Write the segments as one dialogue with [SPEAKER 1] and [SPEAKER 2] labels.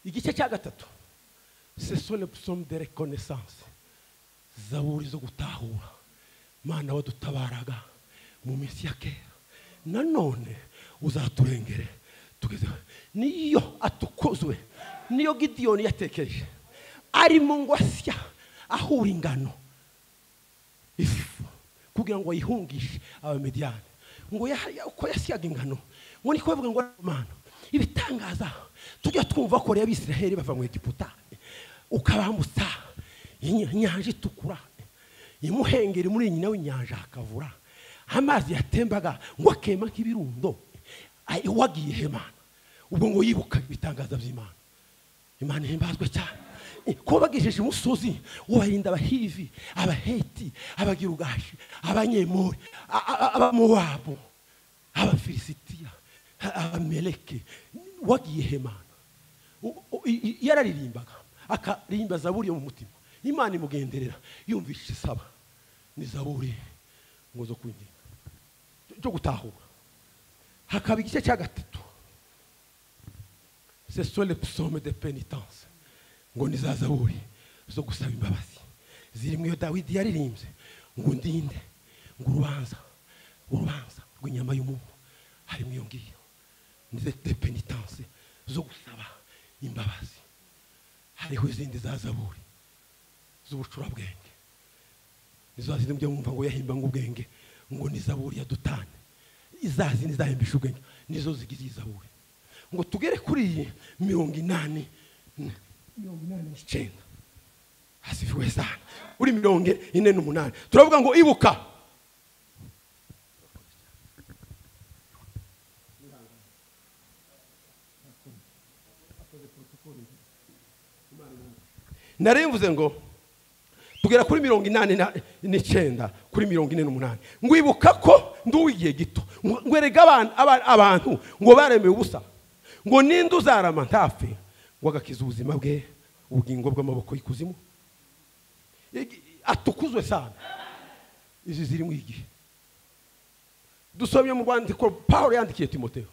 [SPEAKER 1] igice cya gatatu sesone psomu de rekonesanse zaburi zo gutahura mana wadutabaraga mu minsi ya kera nanone uzaturengere tugeze niyo atukozwe niyo gidiyoni yatekereje ari mu ngwasya ahura ingano ifu kugira ngo ayihungishe abamediyani ngo uko yasyaga ingano ngo niko bavuga ngo mana ibitangaza tujya twumva ko rero abisiraheli bava mu egiputa ukabambutsa inyanja itukura imuhengeri muri nyina w'inyanja hakavura amazi yatembaga ngo akema nk'ibirundo wagiye hemana ubwo ngo yibuka ibitangaza by'imana imana ihimbazwe cyane kuba bagejeje umusozi ubarinda abahivi abaheti abagirugashi abanyemori abamowabu abafilisitiya abameleke wagiye hemana yararirimbaga akaririmba zaburi yo mu mutima imana imugenderera yumvise isaba ni zaburi ngo zo kwinginga cyo gutahura hakaba igice cya gatatu sesole psome de penitence ngo ni za zaburi zo gusaba imbabazi ziri mu iyo dawidi yaririmbye ngo ndinde ngo urubanza urubanza rw'inyama y'umuntu hari mu iyo ngiyo de penitence zo gusaba imbabazi hariho izindi za zaburi z'ubucurabwenge nizo ziri mujya mwumva ngo yahimba ubwenge ngo ni zaburi ya dutane iza zindi zahimbisha ubwenge nizo zigize iyi zaburi ngo tugere kuri iyi mirongo inani mirongo inani n'icyenda hasifiwe sana uri mirongo ine n'umunani turavuga ngo ibuka nari mvuze ngo tugera kuri mirongo inani n'icyenda kuri mirongo ine n'umunani ngo ibuka ko nduw'igihe gito ngwerega abantu ngo baremewe ubusa ngo ninde uzarama ntapfe ngo agakiza ubuzima bwe ubugingo bw'amaboko y'ikuzimu atukuzwe cyane izi ziri mu igihe dusomye mu rwandiko paul yandikiye timoteo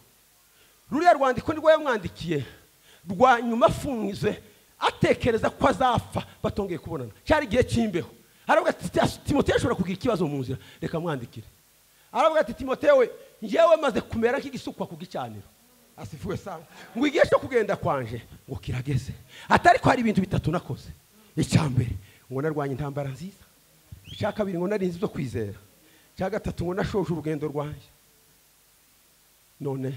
[SPEAKER 1] ruriya rwandiko nirwo yamwandikiye rwa nyuma afunze atekereza ko azapfa batongeye kubonana cyari igihe cy'imbeho aravuga ati timoteo ashobora kugira ikibazo mu nzira reka mwandikire aravuga ati timoteo we ngewe maze kumera nk'igisukwa ku gicaniro asifuwe sana ngo igihe cyo kugenda kwanje ngo kirageze atari ko hari ibintu bitatu nakoze icya mbere ngo narwanye intambara nziza icya kabiri ngo narinze ibyo kwizera icya gatatu ngo nashoje urugendo rwanjye none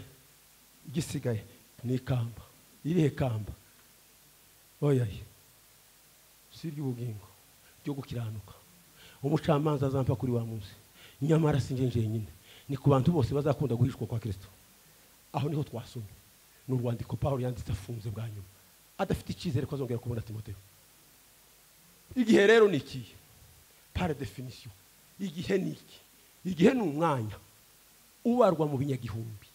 [SPEAKER 1] igisigaye ni ikamba irihe kamba oya si iry'ubugingo ryo gukiranuka umucamanza azampa kuri wa munsi nyamara si njye nyine ni ku bantu bose bazakunda guhishwa kwa kirisito aho niho twasomye ni urwandiko paul yanditse afunze bwa nyuma adafite icyizere ko azongera kubona timoteo igihe rero ni ikihe pari definisiyo igihe ni iki igihe ni umwanya ubarwa mu binyagihumbi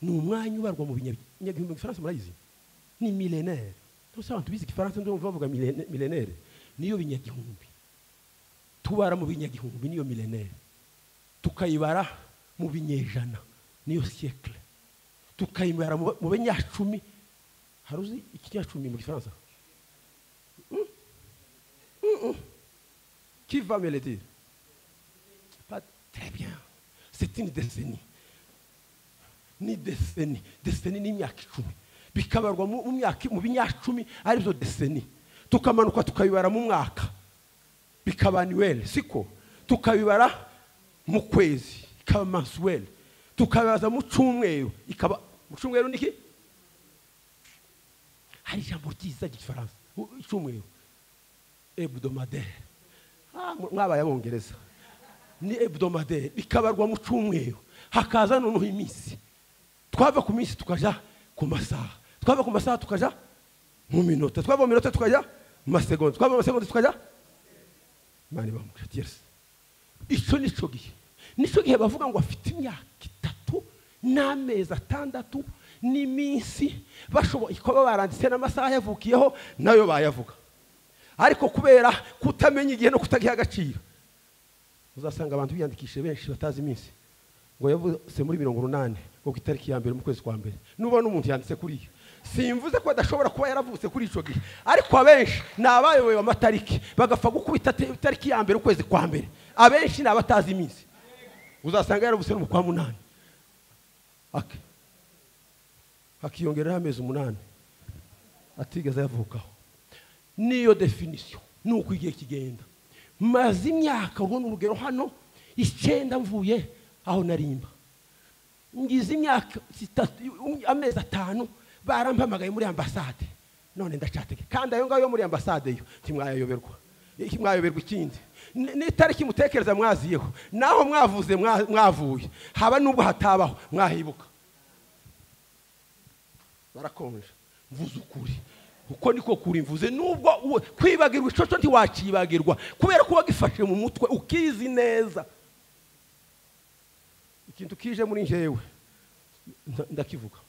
[SPEAKER 1] ni umwanya ubarwa mu binyagihumbi igifaransa murayizi ni milenere tuzi abantu bize igifaransa nubwo bavuga milene- milenere niyo binyagihumbi tubara mu binyagihumbi niyo milenere tukayibara mu binyejana niyo siyekire tukayibara mu mu binyacumi hari uzi ikinyacumi mu gifaransa Mm. Mm-mm. qui va me le dire pas très bien c'est une décennie ni deseni deseni ni imyaka icumi bikabarwa mu mu myaka mu binyacumi aribyo deseni tukamanuka tukabibara mu mwaka bikaba anuweli siko tukabibara mu kwezi ikaba mansuweli tukabibaza mu cyumweru ikaba mu cyumweru ni iki hari ijambo ryiza ry'igifaransa u- icyumweru hebdomadere Ah, mw- mwabaye abongereza ni hebdomadere bikabarwa mu cyumweru hakaza noneho iminsi twava ku minsi tukajya ku masaha twava ku masaha tukajya mu minota twava mu minota tukajya mu masegonda twava mu masegonda tukajya mani bamuca yesu icyo ni cyo gihe nicyo gihe bavuga ngo afite imyaka itatu n'amezi atandatu n'iminsi bashoboye kuba baranditse n'amasaha yavukiyeho nayo bayavuga ariko kubera kutamenya igihe no kutagiha agaciro uzasanga abantu biyandikishije benshi batazi iminsi ngo yavutse muri mirongo umunani ngo ku itariki ya mbere mu kwezi kwa mbere nubona umuntu yanditse kuri iyo simvuze ko adashobora kuba yaravutse kuri icyo gihe ariko abenshi ni abayobewe amatariki bagapfa gukubita te- itariki ya mbere ukwezi kwa mbere abenshi ni abatazi iminsi uzasanga yaravutse no mu kwa munani Ak- hakiyongeraho amezi umunani atigeze ayavukaho niyo definisiyo ni uko igihe kigenda maze imyaka urwo ni urugero hano icyenda mvuye aho narimba ngize imyaka itatu amezi atanu barampamagaye muri ambasade none ndacatege kandi ayo ngayo yo muri ambasade yo ntimwayayoberwa Iki- mwayoberwa ikindi Ni- n'itariki mutekereza mwaziyeho naho mwavuze mwa- mwavuye haba n'ubwo hatabaho mwahibuka barakonje mvuze ukuri uko niko kuri mvuze nubwo uwe- kwibagirwa icyo cyo ntiwakibagirwa kubera ko wagifashe mu mutwe ukizi neza ikintu kije muri njyewe nda- ndakivuga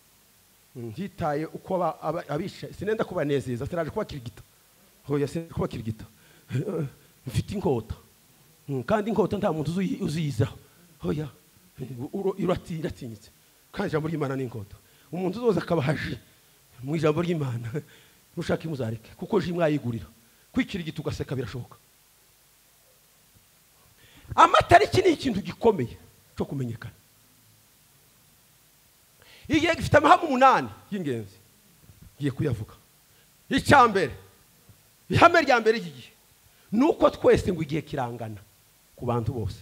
[SPEAKER 1] nditaye uko aba- aba- abisha sinenda kubanezeza sinaje kubakirigita hoya sinaje kubakirigita mfite inkota Mm, kandi inkota nta muntu uzi- uziyizaho hoya u- uro- irati- iratinyitse kandi ijambo ry'imana ni inkota umuntu uzoza akabahaji mu ijambo ry'imana nushaka imuzareke kuko ji mwayigurira kwikirigita ugaseka birashoboka amatariki ni ikintu gikomeye cyo kumenyekana igihe gifite amahame umunani y'ingenzi ngiye kuyavuga icya mbere ihame rya mbere ry'igihe ni uko twese ngo igihe kirangana ku bantu bose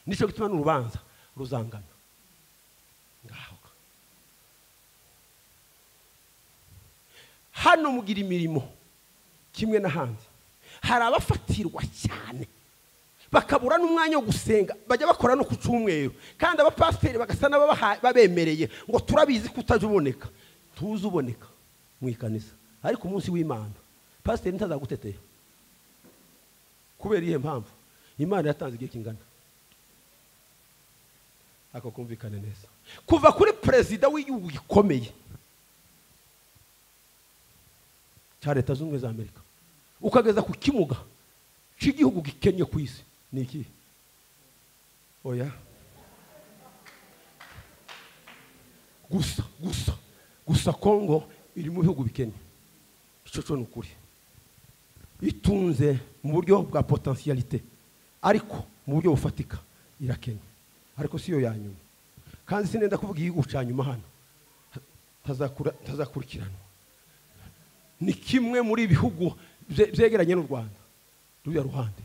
[SPEAKER 1] nicyo gituma n'urubanza ruzangana ngaho hano mugira imirimo kimwe n'ahandi hari abafatirwa cyane bakabura n'umwanya wo gusenga bajya bakora no ku cyumweru kandi abapasiteri bagasa n'ababaha- babemereye ngo turabizi ko utajya uboneka tuzi uboneka mu ikanisa ariko umunsi w'imana pasiteri ntazaguteteye kubera iyihe mpamvu imana yatanze igihe kingana ako kumvikane neza kuva kuri perezida w'igihugu gikomeye cya leta zunze ubumwe za amerika ukageza ku kimuga cy'igihugu gikennye ku isi ni iki oya gusa gusa gusa kongo iri mu bihugu bikennye icyo cyo ni ukuri itunze mu buryo bwa potensiyalite ariko mu buryo bufatika irakennye ariko siyo ya nyuma kandi sinenda kuvuga igihugu cya nyuma hano ntazakura- ntazakurikiranwa ni kimwe muri ibihugu bye- byegeranye n'u rwanda ruriya ruhande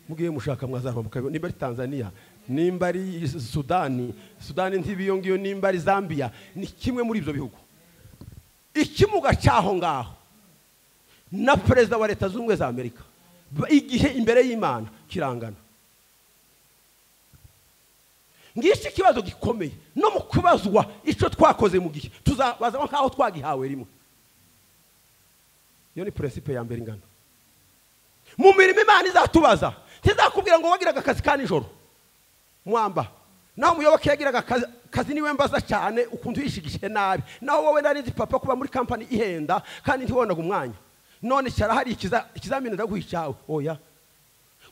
[SPEAKER 1] mugiye mushaka mwazarwa mukabibona nimba ari tanzania nimba ari sudani sudani ntibiyo ngiyo nimba ari zambia ni kimwe muri ibyo bihugu ikimuga cy'aho ngaho na perezida wa leta zunze ubumwe za amerika Ba- igihe imbere y'imana kirangana ngiki ikibazo gikomeye no mu kubazwa icyo twakoze mu gihe tuzabazamo nk'aho twagihawe rimwe iyo ni peresipe ya mbere ingana mu mirimo imana izatubaza ntizakubwira ngo wagiraga akazi ka nijoro mwamba nawe umuyoboke yagiraga akazi- akazi niwe mbaza cyane ukuntu uyishigishe nabi naho wowe nari nzi papa kuba muri kampani ihenda kandi ntiwonaga umwanya none cyara hari ikiza- ikizamini ndaguha icyawe oya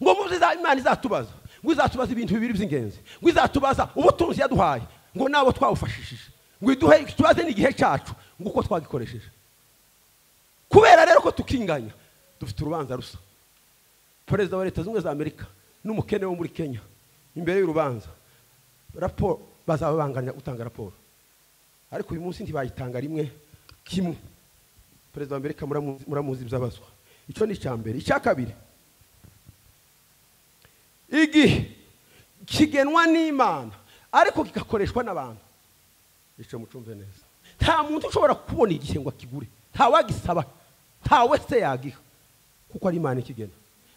[SPEAKER 1] ngo muzi za imana izatubaza ngo izatubaza ibintu bibiri by'ingenzi ngo izatubaza ubutunzi yaduhaye ngo nabo twawufashishije ngo iduhe tubaze n'igihe cyacu ngo uko twagikoresheje kubera rero ko tukinganya dufite urubanza rusa perezida wa leta zunze ubumwe za amerika n'umukene wo muri kenya imbere y'urubanza raporo bazaba banganya gutanga raporo ariko uyu munsi ntibayitanga rimwe kimwe perezida wa amerika muramu- muramuzi ibyabazwa icyo ni icya mbere icya kabiri igihe kigenwa n'imana ariko kigakoreshwa n'abantu icyo mucumve neza nta muntu ushobora kubona igihe ngo akigure ntawagisaba ntawe se yagiha kuko ari imana ikigena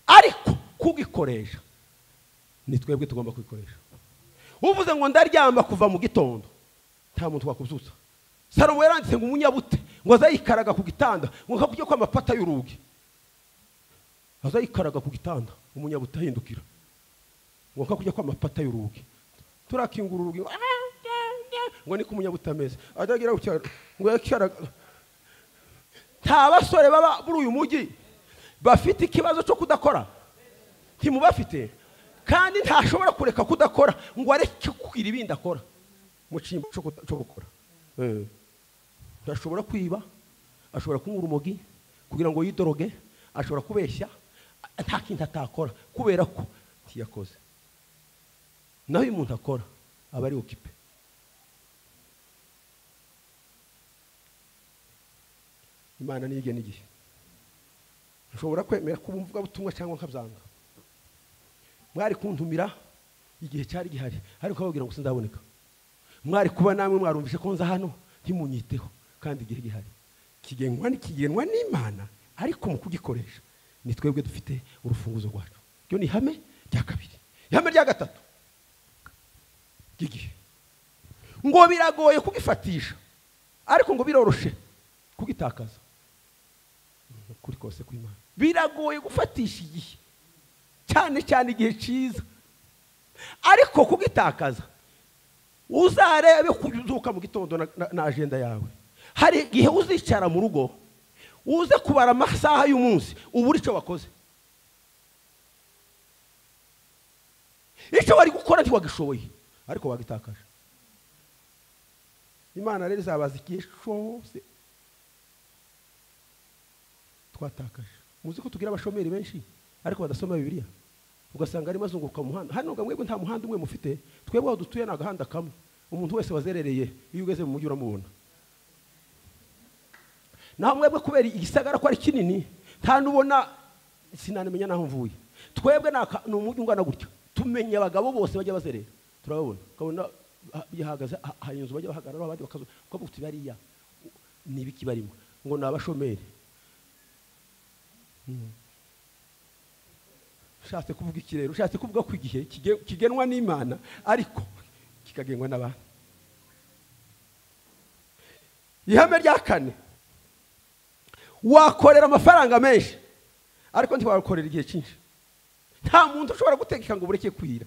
[SPEAKER 1] ariko kugikoresha ni twebwe tugomba kwikoresha uvuze ngo ndaryama kuva mu gitondo nta muntu wakubyutsa salomo yaranditse ngo umunyabute ngo azayikaraga ku gitanda ngo hakujye ko amapata y'urugi azayikaraga ku gitanda umunyabute ahindukira ngo hakujya ko amapata y'urugi turakingura urugi ngo "Ah, ah, ah," ngo ni ko umunyabute ameze atagira gucyara ngo yakaraga nta basore baba muri uyu mujyi bafite ikibazo cyo kudakora ntimubafite kandi ntashobora kureka kudakora ngo areke kugira ibindi akora mu cyimbo cyo kuda- cyo gukora Eh. ashobora kwiba ashobora kunywa urumogi kugira ngo yidoroge ashobora kubeshya a- nta kintu atakora kubera ko ntiyakoze naho iyo umuntu akora aba ari okipe imana niyige n'igihe nshobora kwemera kuba umuvugabutumwa cyangwa nkabyanga mwari kuntumira igihe cyari gihari ariko bababwira ngo sinzaboneka mwari kuba namwe mwarumvise ko nza hano ntimunyiteho kandi igihe gihari kigenwa kigenwa n'imana ariko mu kugikoresha ni twebwe dufite urufunguzo rwacu ryo ni ihame rya kabiri ihame rya gatatu ry'igihe ngo biragoye kugifatisha ariko ngo biroroshe kugitakaza kuri kose kw'imana biragoye gufatisha igihe cyane cyane igihe cyiza ariko kugitakaza uzarebe kuzuka mu gitondo na- na- na ajenda yawe hari igihe uzicara mu rugo uze kubara amasaha y'umunsi ubura icyo wakoze icyo wari gukora ntiwagishoboye ariko wagitakaje imana rero izabaza igihe cyose twatakaje muzi ko tugira abashomeri benshi ariko badasoma bibiliya ugasanga arimo azunguruka mu muhanda hano ngo mwebwe nta muhanda umwe mufite twebwe aho dutuye ni agahanda kamwe umuntu wese wazerereye iyo ugeze mu mujyi uramubona naho mwebwe kubera igisagara ko ari kinini nta n'ubona sinanimenya n'aho mvuye twebwe ni aka- ni umujyi ungana gutya tumenya abagabo bose bajya bazerera turababona ukabona ha- yahagaze ha- hari inzu bajya bahagararaho abandi bakazuba ukavuga uti bariya ni ibiki barimo ngo ni abashomeri ushatse kuvuga iki rero ushatse kuvuga ko igihe kige- kigenwa n'imana ariko kikagengwa n'abantu ihame rya kane wakorera amafaranga menshi ariko ntiwakorera igihe cyinshi nta muntu ushobora gutegeka ngo ubureke kwira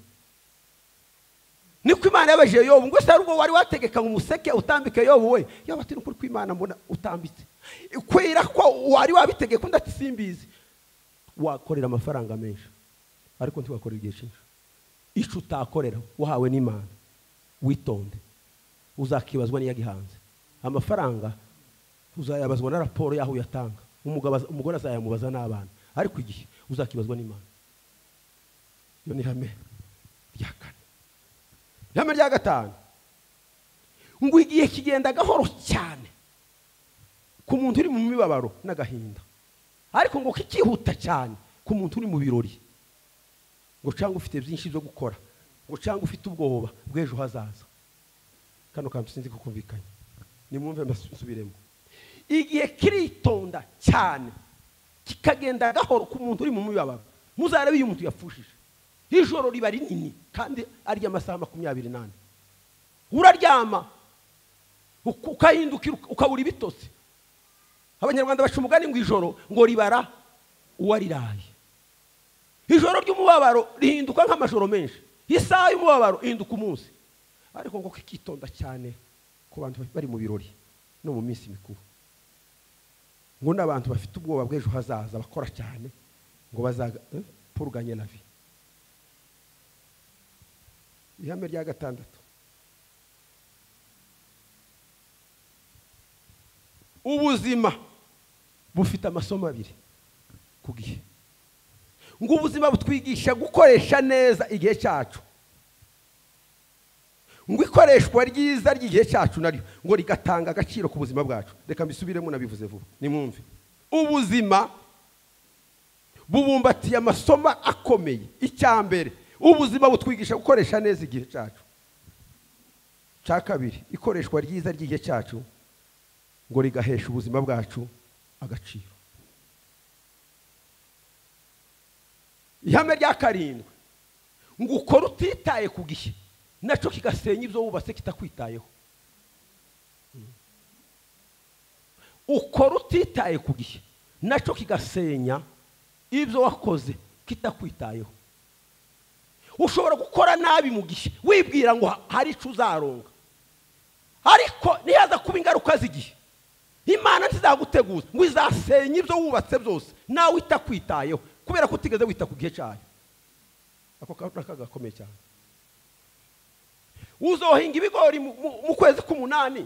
[SPEAKER 1] niko imana yabajije yobu ngo ese hari ubwo wari wategeka ngo umuseke utambike yobu we yobu ati nukuri kw'imana mbona utambitse kwira ko wari wabitegeka undi ati simbizi wakorera amafaranga menshi ariko ntiwakorera igihe cyinshi icyo utakorera wahawe n'imana witonde uzakibazwa n'iyagihanze amafaranga uzayabazwa na raporo y'aho uyatanga Umugabo az- umugore azayamubaza n'abana ariko igihe uzakibazwa n'imana iyo ni ihame rya kane ihame rya gatanu ngo igihe kigenda gahoro cyane ku muntu uri mu mibabaro n'agahinda ariko ngo kikihuta cyane ku muntu uri mu birori ngo cyangwa ufite byinshi byo gukora ngo cyangwa ufite ubwoba bw'ejo hazaza kano kantu sinzi ko kumvikanye nimwumve mbasubiremo igihe kiritonda cyane kikagenda gahoro ku muntu uri mu mibabaro muzarebe iyo umuntu yapfushije ijoro riba rinini kandi arya amasaha makumyabiri n'ane uraryama uka- ukahindukira uka- ukabura ibitotsi abanyarwanda baca umugani ngo ijoro ngo ribara uwariraye ijoro ry'umubabaro rihinduka nk'amajoro menshi isaha y'umubabaro ihinduka umunsi ariko ngo kikitonda cyane ku bantu bari mu birori no mu minsi mikuru ngo n'abantu bafite ubwoba bw'ejo hazaza bakora cyane ngo bazapuruganye na vi ihame rya gatandatu ubuzima bufite amasomo abiri ku gihe ngo ubuzima butwigisha gukoresha neza igihe cyacu ngo ikoreshwa ryiza ry'igihe cyacu naryo ngo rigatanga agaciro ku buzima bwacu reka mbisubiremo nabivuze vuba nimwumve ubuzima bubumbatiye amasomo akomeye icya mbere ubuzima butwigisha gukoresha neza igihe cyacu cya kabiri ikoreshwa ryiza ry'igihe cyacu ngo rigahesha ubuzima bwacu agaciro ihame rya karindwi ngo ukore utitaye ku gihe nacyo kigasenya ibyo wubatse kitakwitayeho ukora utitaye ku gihe nacyo kigasenya ibyo wakoze kitakwitayeho ushobora gukora nabi mu gihe wibwira ngo hari icyo uzaronga ariko ntiyaza kuba ingaruka z'igihe imana ntizaguteguza ngo izasenya ibyo wubatse byose nawe itakwitayeho kubera ko utigeze wita ku gihe cyayo ako kantu gakomeye cyane uzohinga ibigori mu kwezi k'umunani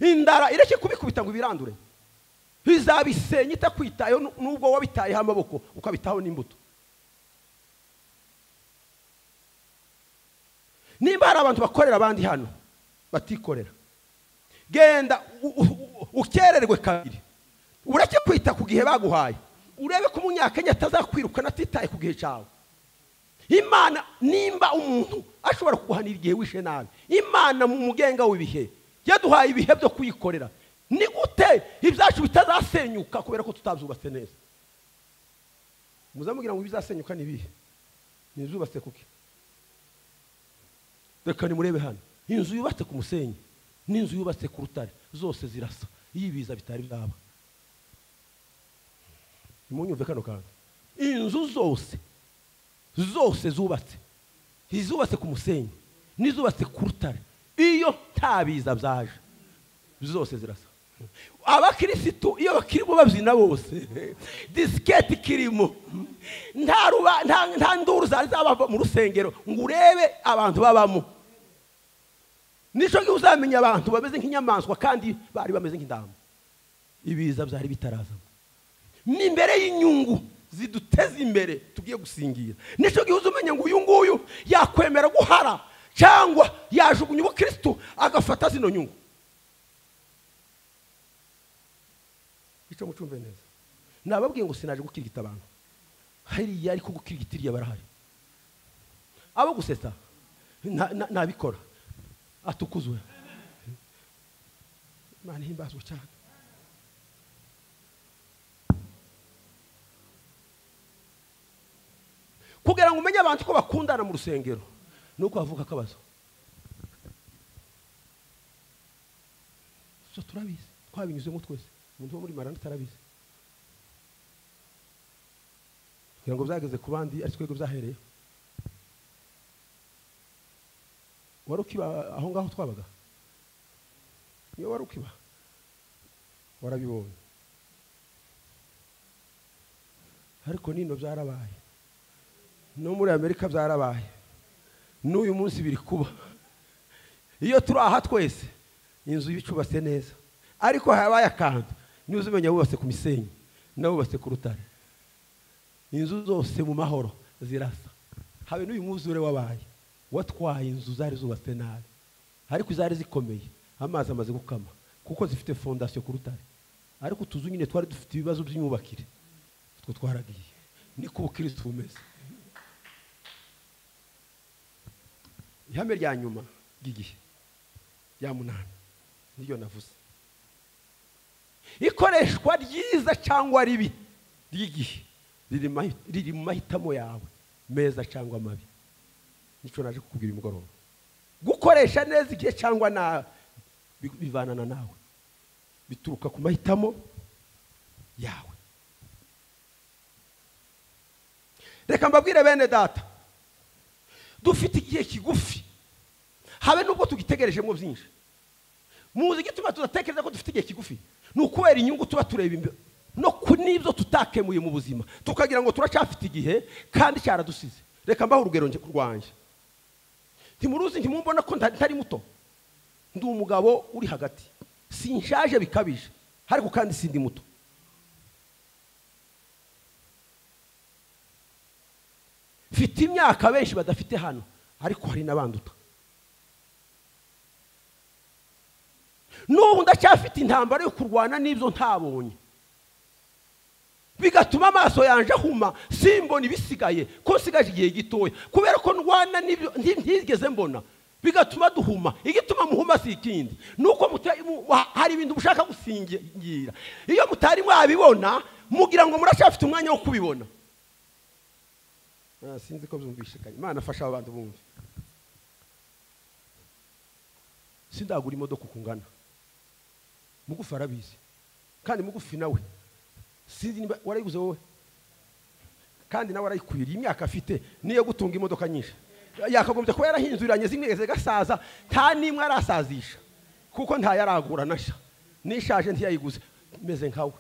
[SPEAKER 1] indara ireke kubikubita ngo ibirandure bizabisenya itakwitayeho n'ubwo wabitayeho amaboko ukabitaho n'imbuto nimba hari abantu bakorera abandi hano batikorera genda ukererwe kabiri ureke kwita ku gihe baguhaye urebe ko umunyakenya atazakwirukana atitaye ku gihe cyawe imana nimba umuntu ashobora kuguhanira igihe wishe nabi imana mu mugenga w'ibihe yaduhaye ibihe byo kuyikorera ni gute ibyacu bitazasenyuka kubera ko tutabyubatse neza muzamubwira ngo ibizasenyuka ni ibihe ntibyubatse kuki reka nimurebe hano inzu yubatse ku musenyi n'inzu yubatse ku rutare zose zirasa iyo ibiza bitari byaba nimunyumve kano kantu inzu zose zose zubatse izubatse ku musenyi n'izubatse ku rutare iyo nta biza byaje zose zirasa abakirisitu iyo bakirimo babyina bose disiketi kirimo nta nduru zari zabava mu rusengero ngo urebe abantu babamo nicyo gihe uzamenya abantu bameze nk'inyamaswa kandi bari bameze nk'indamu ibiza byari bitarazamo ni imbere y'inyungu ziduteza imbere tugiye gusingira nicyo gihe uzumenya ngo uyu nguyu yakwemera guhara cyangwa yajugunya ubukirisitu agafata zino nyungu icyo mucumve neza nababwiye ngo sinaje gukirigita abantu hariya ariko gukirigita iriya barahari abo gusetsa nabikora atukuzwe imana ihimbazwe cyane kugira ngo umenye abantu ko bakundana mu rusengero ni uko havuka akabazo so turabizi twabinyuzemo twese umuntu wo muri marana atarabizi kugira ngo byageze ku bandi ari twego byahereye wari ukiba aho ngaho twabaga niyo wari ukiba warabibonye ariko nino byarabaye no muri amerika byarabaye n'uyu munsi biri kuba iyo turi aha twese inzu icubatse neza ariko habaye akantu niba uzimenya wubatse ku misenyi n'abubatse ku rutare inzu zose mu mahoro zirasa habe n'uyu mwuzure wabaye watwaye inzu zari zubatse nabi ariko izari zikomeye amazi amaze gukama kuko zifite fondasiyo ku rutare ariko utuzu nyine twari dufite ibibazo by'imyubakire utwo twaragiye niko ubukirisitu bumeze ihame rya nyuma ry'igihe rya munani niryo navuze ikoreshwa ryiza cyangwa ribi ry'igihe riri mu mahitamo yawe meza cyangwa mabi nicyo naje kukubwira umugoroba gukoresha neza igihe cyangwa nabi bivanana nawe bituruka ku mahitamo yawe reka mbabwire bene data dufite igihe kigufi habe nubwo tugitegerejemo byinshi muzi igituma tudatekereza ko dufite igihe kigufi ni ukubera inyungu tuba tureba imbere no ku n'ibyo tutakemuye mu buzima tukagira ngo turacyafite igihe kandi cyaradusize reka mbaho urugero njye kurwanya ntimuruzi ntimumbona ko nta- ntari muto ndi umugabo uri hagati sinshaje bikabije ariko kandi sindi muto mfite imyaka benshi badafite hano ariko hari n'abanduta n'ubu ndacyafite intambara yo kurwana n'ibyo ntabonye bigatuma amaso yanjye ahuma simbona ibisigaye ko nsigaje igihe gitoya kubera ko ndwana n'ibyo nti- ntigeze mbona bigatuma duhuma igituma muhuma si ikindi ni uko muta- mu- wa- hari ibintu mushaka gusingira iyo mutari mwabibona mugira ngo muracyafite umwanya wo kubibona Ah, sinzi ko byumvishikanye imana afasha abantu bumve sindagura imodoka uko ungana mugufi arabizi kandi mugufi nawe sinzi niba warayiguze wowe kandi nawe arayikwiriye imyaka afite niyo gutunga imodoka nyinshi yakagombye kuba yarahinzuriranye zimwe zigasaza nta n'imwe arasazisha kuko ntayaragura nasha nishaje ntiyayiguze meze nkawe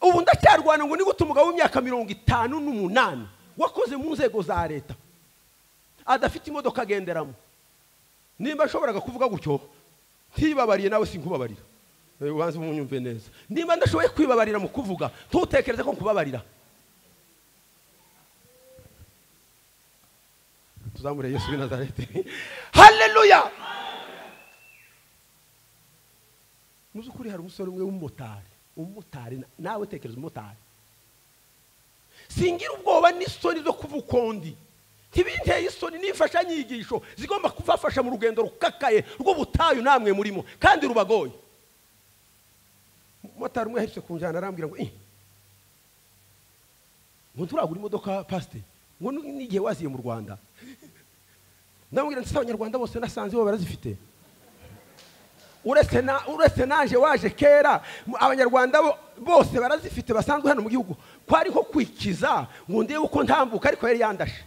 [SPEAKER 1] ubu ndacyarwana ngo nigute umugabo w'imyaka mirongo itanu n'umunani wakoze mu nzego za leta adafite imodoka agenderamo nimba nashoboraga kuvuga gutyo ntibabariye nawe sinkubabarira Eh, ubanze umunyumve neza nimba ndashoboye kwibabarira mu kuvuga ntutekereze ko nkubabarira tuzamure yesu w'i nazareti haleluya mu by'ukuri hari umusore umwe w'umumotari umumotari na- nawe tekereza umumotari singira ubwoba n'isoni zo kuva uko ndi ntibinteye isoni n'imfashanyigisho zigomba kubafasha mu rugendo rukakaye rw'ubutayu namwe murimo kandi rubagoye umumotari umwe aherutse kunjyana arambwira ngo "Eh, ngo nturagura imodoka pasiteri ngo ni- n'igihe waziye mu rwanda ndamubwira ndetse abanyarwanda bose nasanze bo barazifite uretse na- uretse naje waje kera mu- abanyarwanda bo- bose barazifite basanzwe hano mu gihugu ko ariho kwikiza ngo ndebe uko ntambuka ariko yari yandashe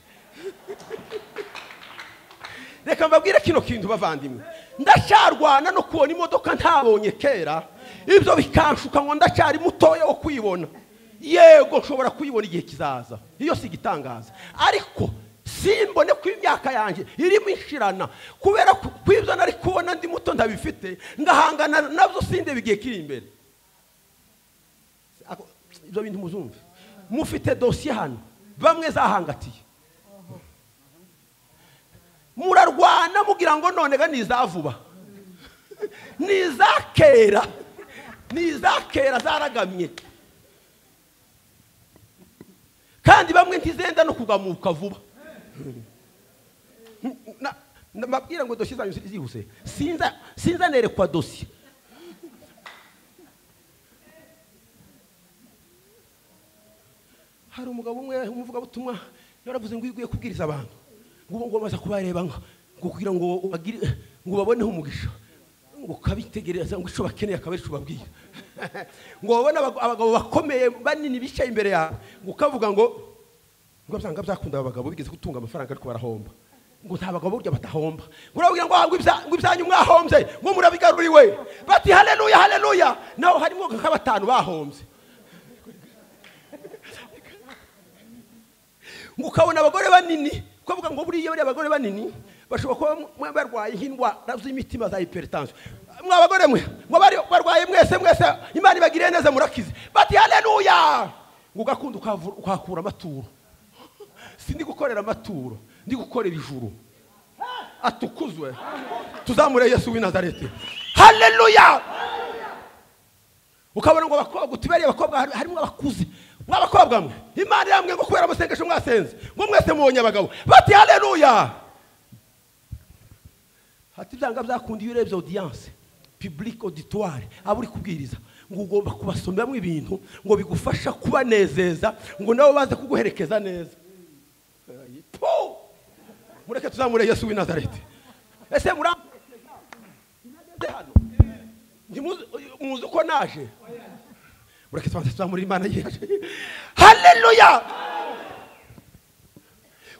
[SPEAKER 1] reka mbabwire kino kintu bavandimwe ndacyarwana no kubona imodoka ntabonye kera ibyo bikanshuka ngo ndacyari mutoya wo kwibona yego nshobora kuyibona igihe kizaza iyo si igitangaza ariko simbone ko imyaka yanjye irimo inshirana kubera ko ko ibyo nari kubona ndi muto ndabifite ngahangana nabyo sindebe igihe kiri imbere Ako- ibyo bintu muzumve mufite dosiye hano bamwe zahangatiye murarwana mugira ngo none ga ni iza vuba ni iza kera ni iza kera zaragamye kandi bamwe ntizenda no kugamuka vuba Na- na- mbabwira ngo dosiye zanyu zi- zihuse sinza sinzanerekwa dosiye hari umugabo umwe umuvugabutumwa yaravuze ngo iyo ugiye kubwiriza abantu ngo ngo baza kubareba ngo ngo kugira ngo bagire ngo baboneho umugisha ngo ukabitegereza ngo icyo bakeneye akaba ari cyo ubabwira ngo babone abago- abagabo bakomeye banini bicaye imbere yawe ngo ukavuga ngo ngo usanga byakunda aba bagabo bigeze gutunga amafaranga ariko barahomba ngo nta bagabo burya batahomba ngo urababwira ngo ah, ngo ibya- ngo ibyanyu mwahombye ngo murabigaruriwe bati haleluya haleluya naho harimo nka batanu bahombye ngo ukabona abagore banini ukavuga ngo buriya bariya abagore banini bashobora kuba mwe barwaye nk'indwara z'imitima za hypertension mwa bagore mwe mwe bari- barwaye mwese mwese imana ibagiriye neza murakize bati haleluya ngo ugakunda ukavu- ukahakura amaturo sindi gukorera amaturo ndi gukorera ijuru atukuzwe tuzamure yesu w'i nazareti haleluya ukabona ngo abakobwa utubariye abakobwa hari- harimo abakuze mw'abakobwa mwe imana yamwe ngo kubera amasengesho mwasenze ngo mwese mubonye abagabo bati haleluya hati ibyanga byakunda iyo urebye audience public auditoire aba uri kubwiriza ngo ugomba kubasomeramo ibintu ngo bigufasha kubanezeza ngo nabo baze kuguherekeza neza Po! mureke tuzamure yesu w'i nazareti ese muramureke hano Ntimuzi- muzi uko naje mureke tubanze tuzamure imana yaje haleluya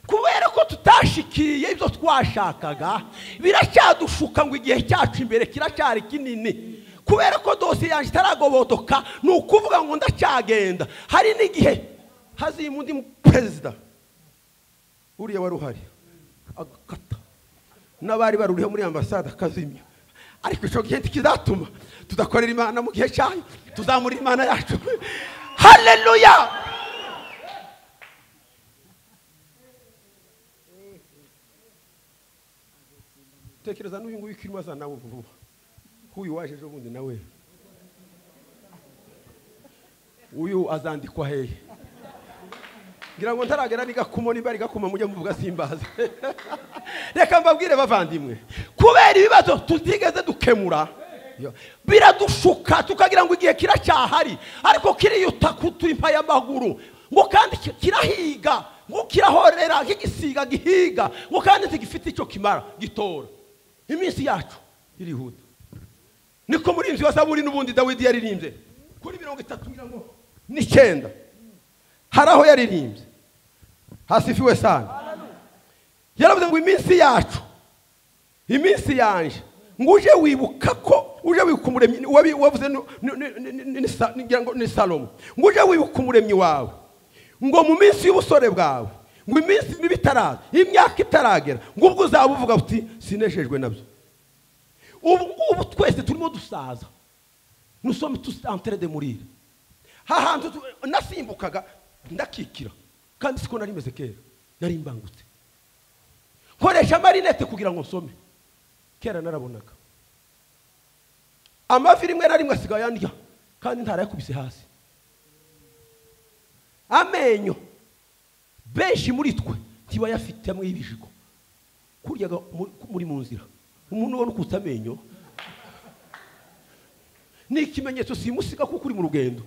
[SPEAKER 1] kubera ko tutashikiye ibyo twashakaga biracyadushuka ngo igihe cyacu imbere kiracyari kinini kubera ko dosiye yanjye itaragobodoka ni ukuvuga ngo ndacyagenda hari n'igihe hazima undi perezida uriya wari uhari agakata n'abari baruriho muri ambasade akazimya ariko icyo gihe ntikizatuma tudakorera imana mu gihe cyayo tuzamurira imana yacu hareruya tekereza n'uyu nguyu ukirimo azana nawe vuba uyu waje ejo bundi nawe uyu azandikwa hehe ngira ngo ntaragera nigakuma niba rigakuma mujye muvuga simbaza reka mbabwire bavandimwe kubera ibibazo tutigeze dukemura biradushuka tukagira ngo igihe kiracyahari ariko kiriyuta kuturimpa y'amaguru ngo kandi kirahiga ngo kirahorera nk'igisiga gihiga ngo kandi ntigifite icyo kimara gitora iminsi yacu irihuta niko murinzi wa zaburi n'ubundi dawidi yaririmbye kuri mirongo itatu ngira ngo n'icyenda hari aho yaririmbye hasifiwe sana yaravuze ngo iminsi yacu iminsi yanje ngo uje wibuka ko uje wibuka umuremyi wavuze ni salomo ngo uje wibuka umuremyi wawe ngo mu minsi y'ubusore bwawe ngo iminsi mibi itaraza imyaka itaragera ngo ubwo uzaba uvuga uti sineshejwe nabyo ubu ngubu twese turimo dusaza nusome tusantere de murire hahantu nasimbukaga ndakikira kandi siko nari meze kera nari mbangutse nkoresha amarinete kugira ngo nsome kera narabonaga amavi rimwe na rimwe asigaye andya kandi ntarayakubise hasi amenyo benshi muri twe ntibayafitemo ibijigo kurya muri mu nzira umuntu ubona ukutse amenyo ni ikimenyetso simusiga kuko uri mu rugendo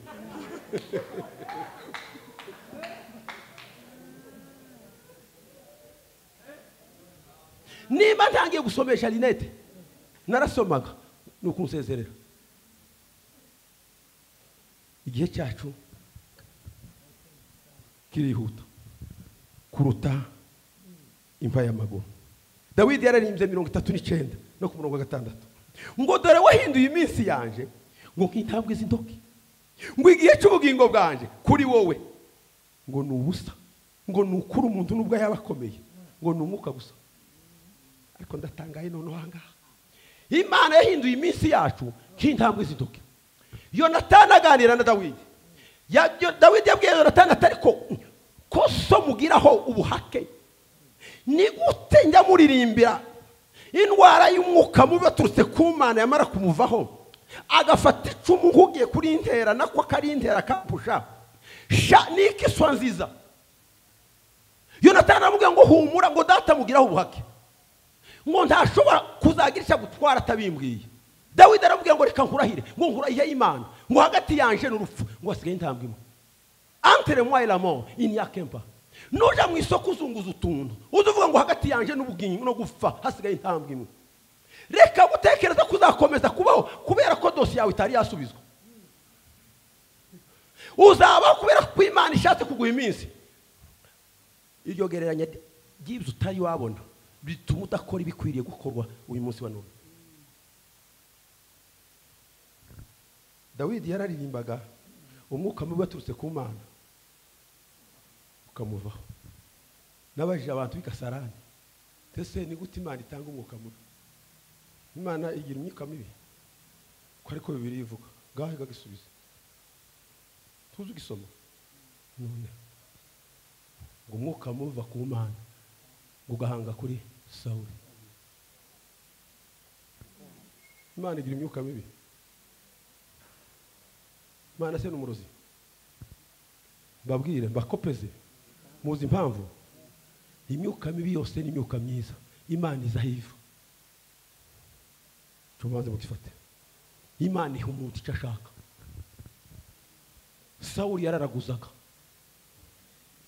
[SPEAKER 1] niba ntangiye gusomesha rinete narasomaga ni ukunsezerera igihe cyacu kirihuta kuruta imva y'amaguru dawidi yararimbye mirongo itatu n'icyenda no ku murongo wa gatandatu ngo dore wahinduye iminsi yanjye ngo nkitabwe indoki ngo igihe cy'ubugingo bwanjye kuri wowe ngo ni ubusa ngo ni ukuri umuntu n'ubwo yaba akomeye ngo ni umwuka gusa ariko ndatangaye noneho aha ngaha imana yahinduye iminsi yacu nk'intambwe z'iduke yonatani aganira na dawidi dawidi yabwiye yonatani atari ko ko so mugiraho ubuhake ni gute njya muririmbira indwara y'umwuka mubi baturutse ku mana yamara kumuvaho agafata icumu nk'ugiye kuri intera nako akari intera kapusha sha ni ikiswa nziza yonatani aramubwira ngo humura ngo data mugiraho ubuhake ngo ntashobora kuzagira icyo gutwara atabimbwiye dawidi arabwira ngo reka nkurahire ngo nkurahiye y'imana ngo hagati yanje n'urupfu ngo hasigaye intambwe imwe antere mwayi ramo inyakempa nuja mu isoko uzunguza utuntu uza uvuga ngo hagati yanje n'ubugingo no gupfa hasigaye intambwe imwe reka gutekereza ko uzakomeza kubaho kubera ko dosiye yawe itari yasubizwa uzabaho kubera ko imana ishatse kuguha iminsi iryo gereranya ry'ibyo utari wabona bituma udakora ibikwiriye gukorwa uyu munsi wa none dawidi yararirimbaga umwuka mubi waturutse ku mana ukamuvaho n'abajije abantu b'ikasarani ndetse ni gute imana itanga umwuka mubi imana igira imyuka mibi ko ariko bibiri ivuga ngaho igagisubiza tuzi ugisoma none ngo umwuka muva ku mana ugahanga kuri sawuri imana igira imyuka mibi imana se ni umurozi mbabwire mbakopeze muzi impamvu imyuka mibi yose ni imyuka myiza imana iza hiva tubanze mugifate imana iha umuntu icyo ashaka sawuri yararaguzaga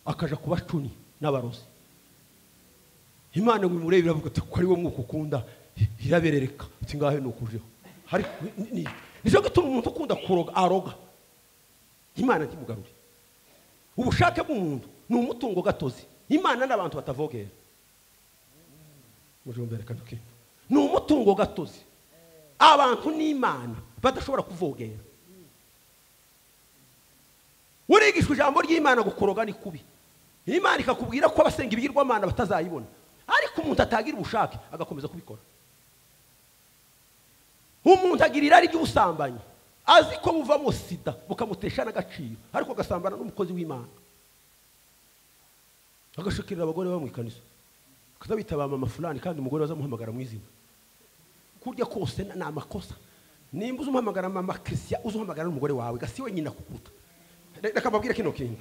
[SPEAKER 1] akaja kuba cuni n'abarozi imana ngo imurebe iravuga ati ko ari wo mwuka ukunda iraberereka ati ngaho ni ukujeho nicyo gituma umuntu ukunda kuroga aroga imana ntimugarure ubushake bw'umuntu ni umutungo gatozi imana n'abantu batavogera muri mbere kaduke ni umutungo gatozi abantu n'imana badashobora kuvogera urigishwa ijambo ry'imana gukoroga ni kubi imana ikakubwira ko abasenga ibigirwamana batazayibona ariko umuntu atagira ubushake agakomeza kubikora umuntu agira irari ry'ubusambanyi azi ko buvamo sida bukamutesha n'agaciro ariko agasambana n'umukozi w'imana agashukirira abagore bamwikanisa akazabitaba mama fulani kandi umugore bazamuhamagara mu izina kurya kose ni amakosa nimba uzamuhamagara mama christian uzamuhamagara n'umugore wawe gasi wenyine akukuruta reka mbabwire kino kintu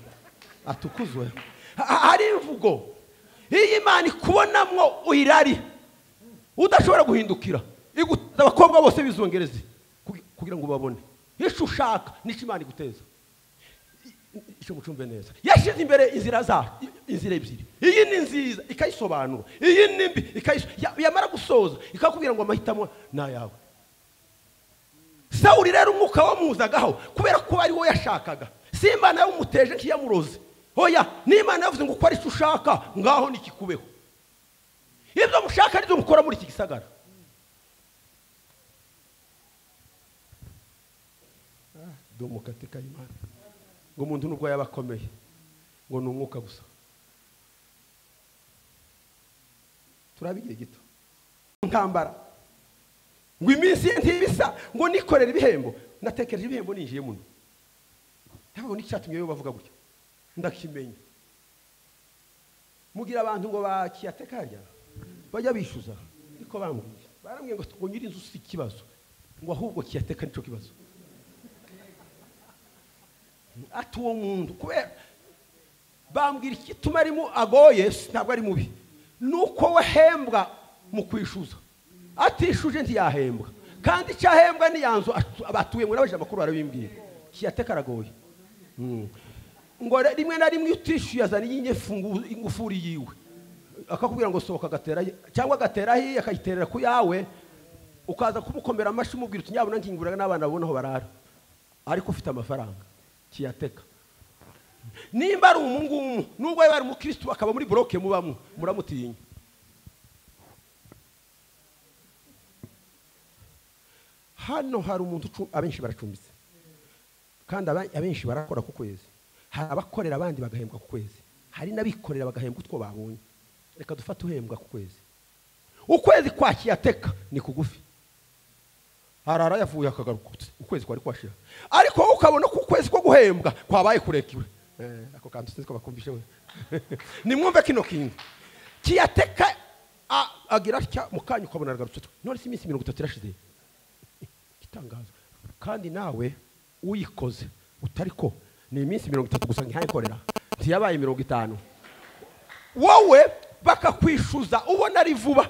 [SPEAKER 1] atukuzwe hari imvugo iyi imana ikubonamo uyirari udashobora guhindukira abakobwa bose bizongereze kugira ngo babone icyo ushaka n'icyo imana iguteza icyo mucumbe neza yashyize imbere inzira za inzira ebyiri iyi ni nziza ikayisobanura iyi ni mbi yamara gusoza ikakubwira ngo amahitamo ni ayawe sawuri rero umwuka wamuzagaho kubera ko ari wo yashakaga si imana yawumuteje ntiyamuroze hoya n'imana yavuze ngo ukore icyo ushaka ngaho nikikubeho ibyo mushaka nibyo mukora muri iki gisagara mukate kayimana ngo umuntu nubwo yaba akomeye ngo ni umwuka gusa turaba igihe gito ntambara ngo iminsi ye ntibisa ngo nikorere ibihembo natekereje ibihembo ninjiye muno ntabwo n'icyatumye yo bavuga gutya ndakimenya mugira abantu ngo bakiyateka harya bajya bishyuza niko bambwiye barambwiye ngo ngo nyiri inzu si ikibazo ngo ahubwo kiyateka nicyo kibazo ati uwo muntu kubera bambwira igituma arimo agoye ntabwo ari mubi ni uko wahembwa mu kwishyuza atishuje ntiyahembwa kandi icyo ahembwa nzu batuyemo n'abaje amakuru barabimbwira kiyateka aragoye ngo rimwe na rimwe utishyuye azana ingufuri yiwe akakubwira ngo sohoka agatera cyangwa agatera ahiye akayiterera ku yawe ukaza kumukomera amashyi umubwira uti nyabona nkingurira n'abana babona aho barara ariko ufite amafaranga kiyateka nimba ari ngumu nubwo yaba ari umukirisitu akaba muri boroke mubamo muramutinya hano hari umuntu abenshi baracumbitse kandi abenshi barakora ku kwezi hari abakorera abandi bagahembwa ku kwezi hari n'abikorera bagahembwa utwo babonye reka dufate uhembwa ku kwezi ukwezi kwa kiyateka ni kugufi harara yavuye akagaruka ukwezi kwari kwashira ariko wowe ukabona ko ukwezi ko guhembwa kwabaye kurekiwe ako kantu sinzi ko bakumvishe we nimwumve kino kintu kiyateka agira atya mu kanya ukabona aragarutse none si iminsi mirongo itatu irashize igitangaza kandi nawe uyikoze utari ko ni iminsi mirongo itatu gusa ntihayikorera ntiyabaye mirongo itanu wowe bakakwishyuza ubona ari vuba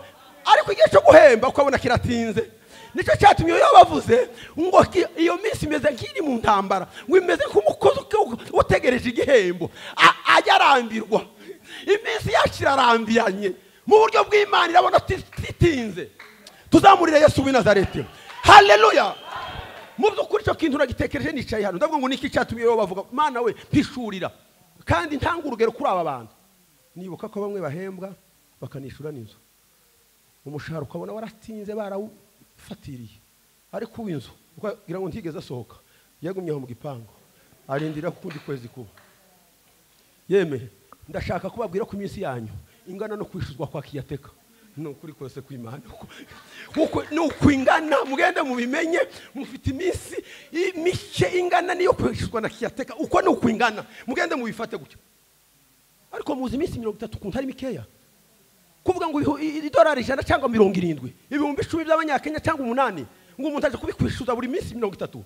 [SPEAKER 1] ariko igihe cyo guhemba ukabona kiratinze nicyo cyatumye iyo bavuze ngo iyo minsi imeze nk'iri mu ntambara ngo imeze nk'umukozi utegereje igihembo ajya arambirwa iminsi yacu irarambiranye mu buryo bw'imana irabona titinze tuzamurire yesu w'inazarete hareruya mu by'ukuri icyo kintu nagitekereje nicaye hano ndavuga ngo niki cyatumye iyo bavuga mwana we mpishurira kandi ntanga urugero kuri aba bantu nibuka ko bamwe bahembwa bakanishyura n'inzu umushahara ukabona waratinze barawu ufatiriye ariko uw'inzu kugira ngo ntigeze asohoka yagumye aho mu gipangu arindira kukundi kwezi kuba yemeye ndashaka kubabwira ko iminsi yanyu ingana no kwishyuzwa kwa kiyateka ni ukuri kose kw'imana ni uko ingana mugende mubimenye mufite iminsi mike ingana niyo kwishyuzwa na kiyateka uko ni uko ingana mugende mubifate gutya ariko muzi iminsi mirongo itatu ukuntu ari mikeya kuvuga ngo idolari ijana cyangwa mirongo irindwi ibihumbi icumi by'abanyakenya cyangwa umunani ngo umuntu aje kubikwishyuza buri minsi mirongo itatu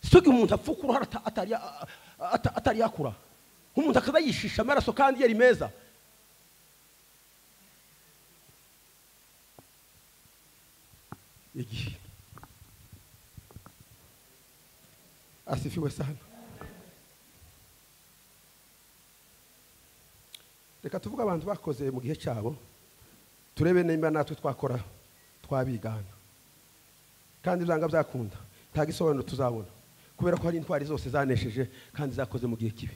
[SPEAKER 1] sitoke umuntu apfa uruhara atari yakura umuntu akaza yishisha amaraso kandi yari meza igihe asifiwe sana reka tuvuge abantu bakoze mu gihe cyabo turebe nimba natwe twakora twabigana kandi byanga byakunda nta gisobanuro tuzabona kubera ko hari intwari zose zanesheje kandi zakoze mu gihe kibi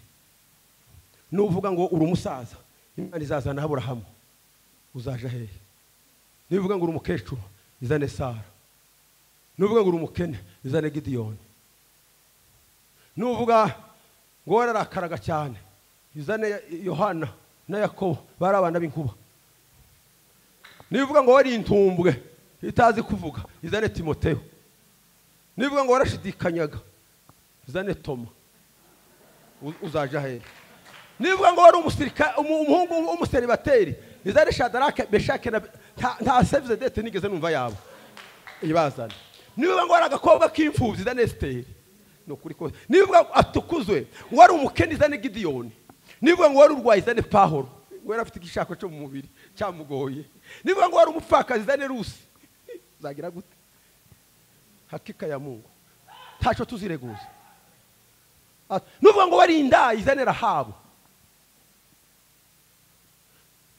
[SPEAKER 1] nuvuga ngo uri umusaza imana izazana aburahamu uzaje hehe nuvuga ngo uri umukecuru izane sara nuvuga ngo uri umukene izane gidiyoni nuvuga ngo wararakaraga cyane izane yohana na yakobo bari abana b'inkuba nivuga ngo wari intumbwe itazi kuvuga izane timoteyo nivuga ngo warashidikanyaga izane toma uzaje ahera nivuga ngo wari umusirika- umu- umuhungu w'umuseribateri izane shadarake beshake na nta- nta sevize dete nigeze numva yabo ibazana niba ngo ari agakobwa k'imfubyi za nesiteri ni ukuri kose niba ngo atukuzwe ngo ari umukene zane gidiyoni niba ngo wari urwaye zane pahoro ngo yari afite igishako cyo mu mubiri cyamugoye niba ngo wari umupfakazi zane rusi zagira gute hakika ya mungu ntacyo tuzireguza Ati, nuvuga ngo wari indayi zane rahabu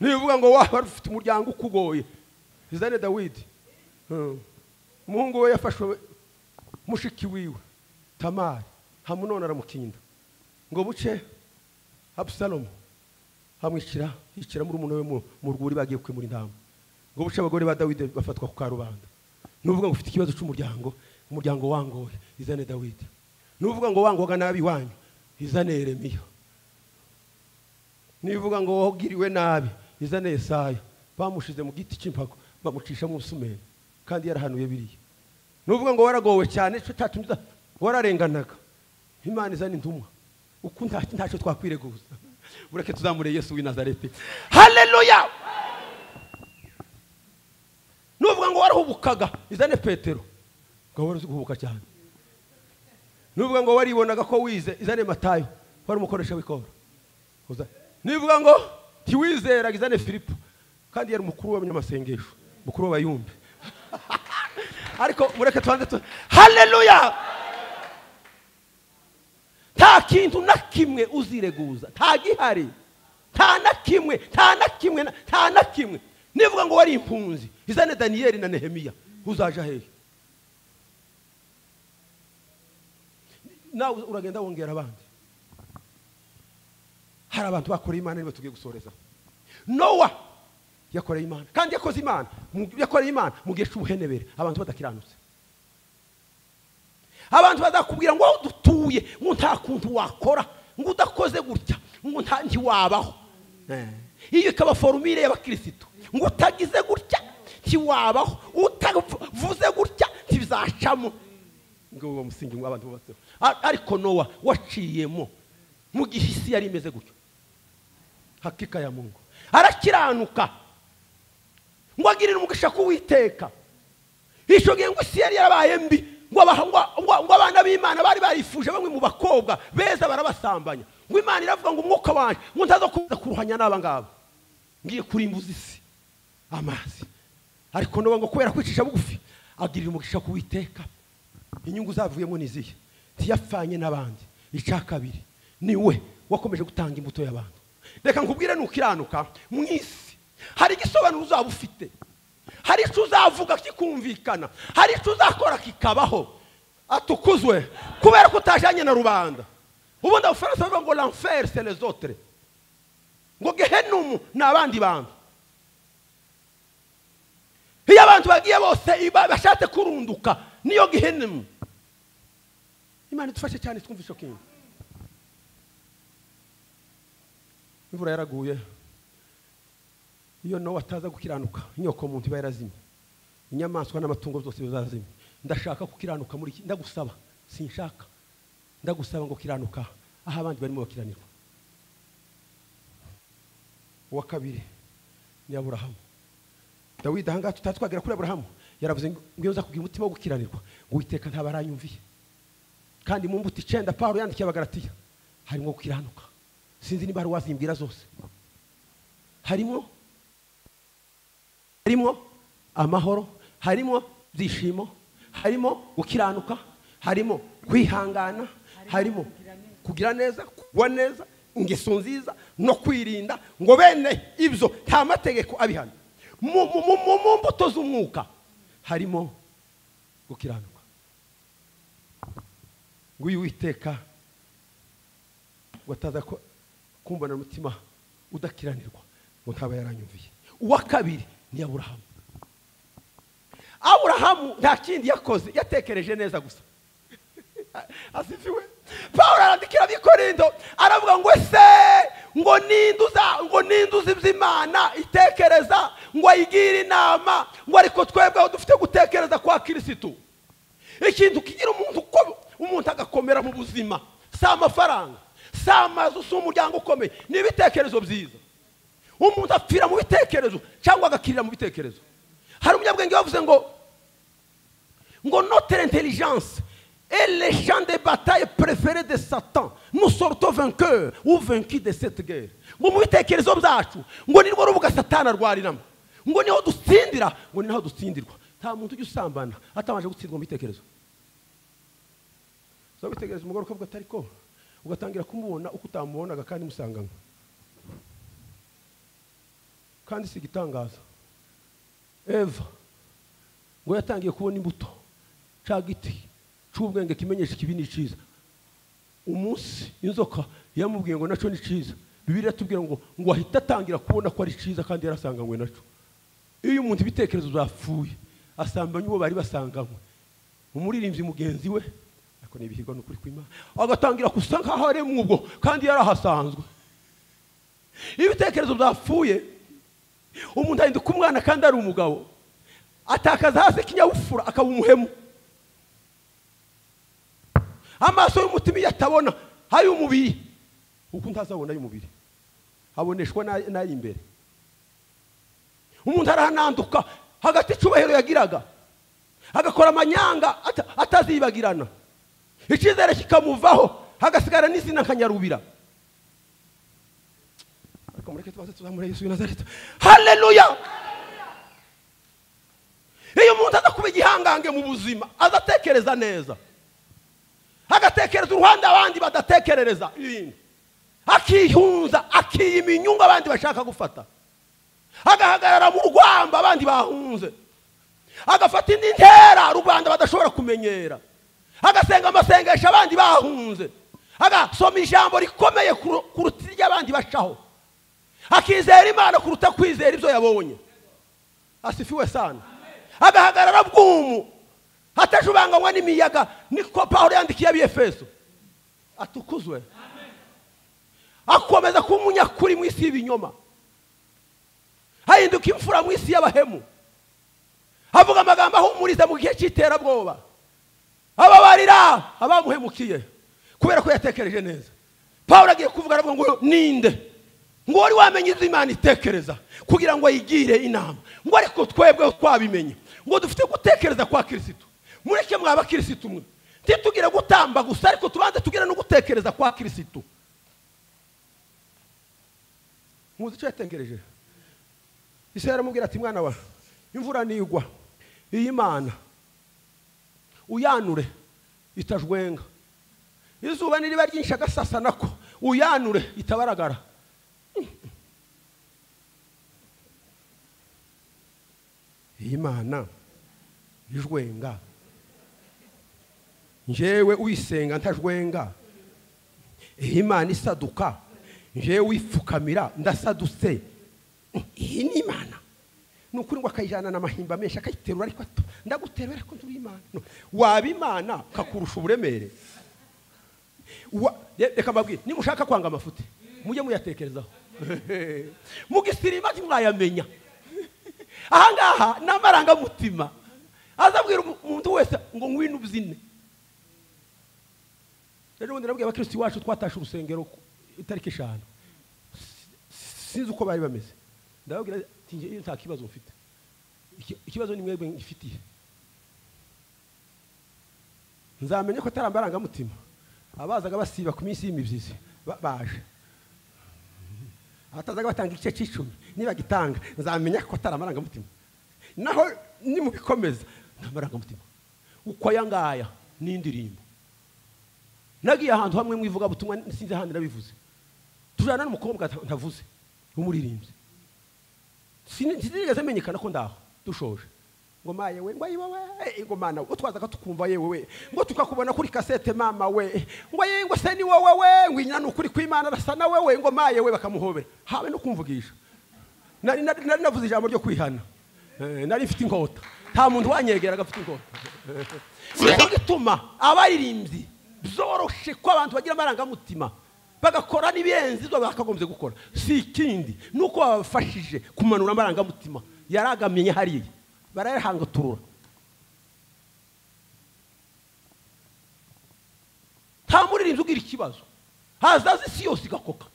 [SPEAKER 1] nivuga ngo waba wari ufite umuryango ukugoye izane dawidi Hmm. umuhungu we yafashwe mushiki wiwe tamari hamunoni aramukinda ngo buce abusalomu amwishyira yishyira muri we mu- mu rwuri bagiye kwimura intama ngo buce abagore ba dawidi bafatwa ku karubanda nuvuga ngo ufite ikibazo cy'umuryango umuryango wangoye izane dawidi nuvuga ngo wangwaga nabi wanyu izane yeremiya nivuga ngo wagiriwe nabi izane Yesaya bamushize mu giti cy'impago bamucisha mu busumeri kandi yarahanuye biriya nuvuga ngo waragowe cyane cyo cyatumye uza- wararenganaga imana izana intumwa uko nta- ntacyo twakwireguza bureke tuzamure yesu w'i nazareti haleluya nuvuga ngo warahubukaga izane petero ngo wari uzi guhubuka cyane nuvuga ngo waribonaga ko wize izane matayo wari umukoresha w'ikora Uza- nivuga ngo ntiwizera izane filipo kandi yari umukuru w'abanyamasengesho mukuru w'abayumbi ariko mureke tubanze tu haleluya nta kintu na kimwe uzireguza nta gihari nta na kimwe nta na kimwe na- nta na kimwe nivuga ngo wari impunzi izane daniyeli na nehemiya uzaja hehe nawe uragenda wongera abandi hari abantu bakoreye imana niba tugiye gusoreza nowa yakoreye imana kandi yakoze imana mu- yakoreye imana mu gihe cy'ubuhenebere abantu badakiranutse abantu bazakubwira ngo aho dutuye ngo nta kuntu wakora ngo udakoze gutya ngo nta ntiwabaho Eh. iyo ikaba forumire y'abakirisitu ngo utagize gutya ntiwabaho utavuze gutya ntibizacamo ngo uwo musingi ngo abantu bubatseho A- ariko nowa waciyemo mu gihe isi yari imeze gutyo hakika ya mungu arakiranuka ngo agirire umugisha k'uwiteka icyo gihe ngo isi yari yarabaye mbi ngo aba- ngo- ngo- ngo abana b'imana bari barifuje bamwe mu bakobwa beza barabasambanya ngo imana iravuga ngo umwuka wanjye ngo ntaza kuza kuruhanya n'aba ngaba ngiye kurimbuza isi amazi ariko nuba ngo kubera kwicisha bugufi agirira umugisha kuwiteka inyungu zavuyemo ni izihe ntiyapfanye n'abandi icya kabiri ni we wakomeje gutanga imbuto y'abantu reka nkubwire nukiranuka mu isi hari igisobanuro uzaba ufite hari icyo uzavuga kikumvikana hari icyo uzakora kikabaho atukuzwe kubera ko utajyanye na rubanda ubundi abafaransa bavuga ngo l'enfer c'est les autres ngo gehenumu ni abandi bantu iyo abantu bagiye bose iba- bashatse kurunduka niyo gehenumu imana idufashe cyane twumva icyo kintu imvura yaraguye iyo nawe ataza gukiranuka inyoko muntu iba yarazimye inyamaswa n'amatungo byose bizazimye ndashaka gukiranuka muri iki ndagusaba sinshaka ndagusaba ngo kiranuka aho abandi barimo bakiranirwa uwa kabiri ni aburahamu dawidi ahangaha tutazi twagera kuri aburahamu yaravuze ngo iyo nza kugira umutima wo gukiranirwa ngo uwiteka ntaba aranyumviye kandi mu mbuto icenda pawulo yandikiye abagaratiya harimo gukiranuka sinzi niba hari uwazimbwira zose harimo harimo amahoro harimo ibyishimo harimo gukiranuka harimo kwihangana harimo kugira neza kugwa neza ingeso nziza no kwirinda ngo bene ibyo nta mategeko abihana mu mu- mu- mu mbuto z'umwuka harimo gukiranuka ngo uyu witeka ngo ataza ko kumbana umutima udakiranirwa ngo ntaba yaranyumviye uwa kabiri ni aburahamu aburahamu nta kindi yakoze yatekereje neza gusa asifiwe paul arandikira abikorindo aravuga ngo se ngo ninduza ngo ninduza iby'imana itekereza ngo ayigire inama ngo ariko twebweho dufite gutekereza kwa kirisitu ikintu kigira umuntu uko umuntu agakomera mu buzima si amafaranga si amazu si umuryango ukomeye ni ibitekerezo byiza umuntu apfira mu bitekerezo cyangwa agakirira mu bitekerezo hari umunyabwenge wavuze ngo ngo notere intelligence Et les champs de bataille préférés de Satan, nous sortons vainqueurs ou vaincus de cette guerre. ngo mu bitekerezo byacu ngo ni rwo rubuga satani arwariramo ngo niho dutsindira ngo ni naho dutsindirwa nta muntu ujya usambana atabanje gutsindwa mu bitekerezo uza witegereza umugore ukavuga atari ko ugatangira kumubona uko utamubonaga kandi musanganywe kandi si igitangaza eva ngo yatangiye kubona imbuto cya giti cy'ubwenge kimenyesha ikibi ni cyiza umunsi inzoka yamubwiye ngo nacyo ni cyiza bibiri yatubwira ngo ngo ahita atangira kubona ko ari cyiza kandi yarasanganywe nacyo iyo umuntu ibitekerezo byapfuye asambanya uwo bari basanganywe umuririmbyi mugenzi we ariko ni ibihirwa ni ukuri kw'imana agatangira gusa nk'aho ari mw'ubwo kandi yarahasanzwe iyo ibitekerezo byapfuye umuntu ahinduka umwana kandi ari umugabo atakaza hasi ikinyabupfura akaba umuhemu amaso y'umutima iyo atabona ay'umubiri kuko ntazabona ay'umubiri aboneshwa n'ay'imbere umuntu arahananduka hagati icyubahiro yagiraga agakora amanyanga ata- atazibagirana icyizere kikamuvaho hagasigara n'izina nka nyarubira ariko mureke tubanze tuzamure yesu w'i nazareti haleluya iyo umuntu aza kuba igihangange mu buzima azatekereza neza agatekereza uruhande abandi badatekerereza ibintu akihunza akiyima inyungu abandi bashaka gufata agahagarara mu rwamba abandi bahunze agafata indi ntera rubanda badashobora kumenyera agasenga amasengesho abandi bahunze agasoma ijambo rikomeye kuru- kuruta iry'abandi bacaho akizera imana kuruta kwizera ibyo yabonye asifiwe sana agahagarara bw'umu hatajubanganywa n'imiyaga niko pawulo yandikiye abiyefeso atukuzwe akomeza kuba umunyakuri mu isi y'ibinyoma ahinduka imfura mu isi y'abahemu avuga amagambo ahumuriza mu gihe cy'iterabwoba ababarira abamuhemukiye kubera ko yatekereje neza pawulo agiye kuvuga aravuga ngo ninde ngo wari wamenye izo imana itekereza kugira ngo ayigire inama ngo ariko twebwe twabimenye ngo dufite gutekereza kwa kirisitu mureke mwa bakirisitu mwe ntitugire gutamba gusa ariko tubanze tugire no gutekereza kwa kirisitu muzi icyo yatekereje isi yaramubwira ati mwana wa imvura nigwa iyi mana uyanure itajwenga izuba niriba ryinshi agasasa nako uyanure itabaragara iyi mana ijwenga njyewe uyisenga ntajwenga iyi mana isaduka njyewe uyipfukamira ndasadutse iyi ni imana ni ukuri ngo akayijyana n'amahimba menshi akayiterura ariko ato ndaguterura ariko nturi imana No. waba imana kakurusha uburemere Wa- Re- reka mbabwire nimushaka kwanga amafuti mujye muyatekerezaho mugisirima ntimwayamenya ahangaha ni amarangamutima azabwira umu- umuntu wese ngo ngwino ubyine rero ubundi nabwiye abakirisitu iwacu twatashe urusengero ku itariki eshanu Si- sinzi uko bari bameze ndababwira ati njyewe nta kibazo mfite Iki- ikibazo ni mwebwe ngifitiye nzamenye ko atari amarangamutima abazaga basiba ku minsi y'imibyizi ba- baje abatazaga batanga igice cy'icumi niba gitanga nzamenya ko atari amarangamutima naho nimubikomeza ni amarangamutima uko aya ngaya ni indirimbo nagiye ahantu hamwe mu ivugabutumwa sinzi ahandi nabivuze tujyana n'umukobwa nta- ntavuze w'umuririmbyi Sini- sinigeze menyekana ko ndaho dushoje ngoma yewe ngo ayiwa we ngoma nawe utwazaga tukumva yewe we ngo tukakubona kuri kasete mama we ngo ye ngo se ni wowe we ngo inyana ni ukuri kw'imana arasa na wewe ngoma yewe bakamuhobera habe no kumvugisha nari nari nari navuze ijambo ryo kwihana Eh, nari mfite inkota nta muntu wanyegeraga afite inkota nicyo gituma abaririmbyi byoroshe ko abantu bagira amarangamutima bagakora n'ibirenze ibyo bakagombye gukora si ikindi ni uko babafashije kumanura amarangamutima yaragamenye hariya barayahangaturura nta muririmbyi ugira ikibazo hazaza isi yose igakoka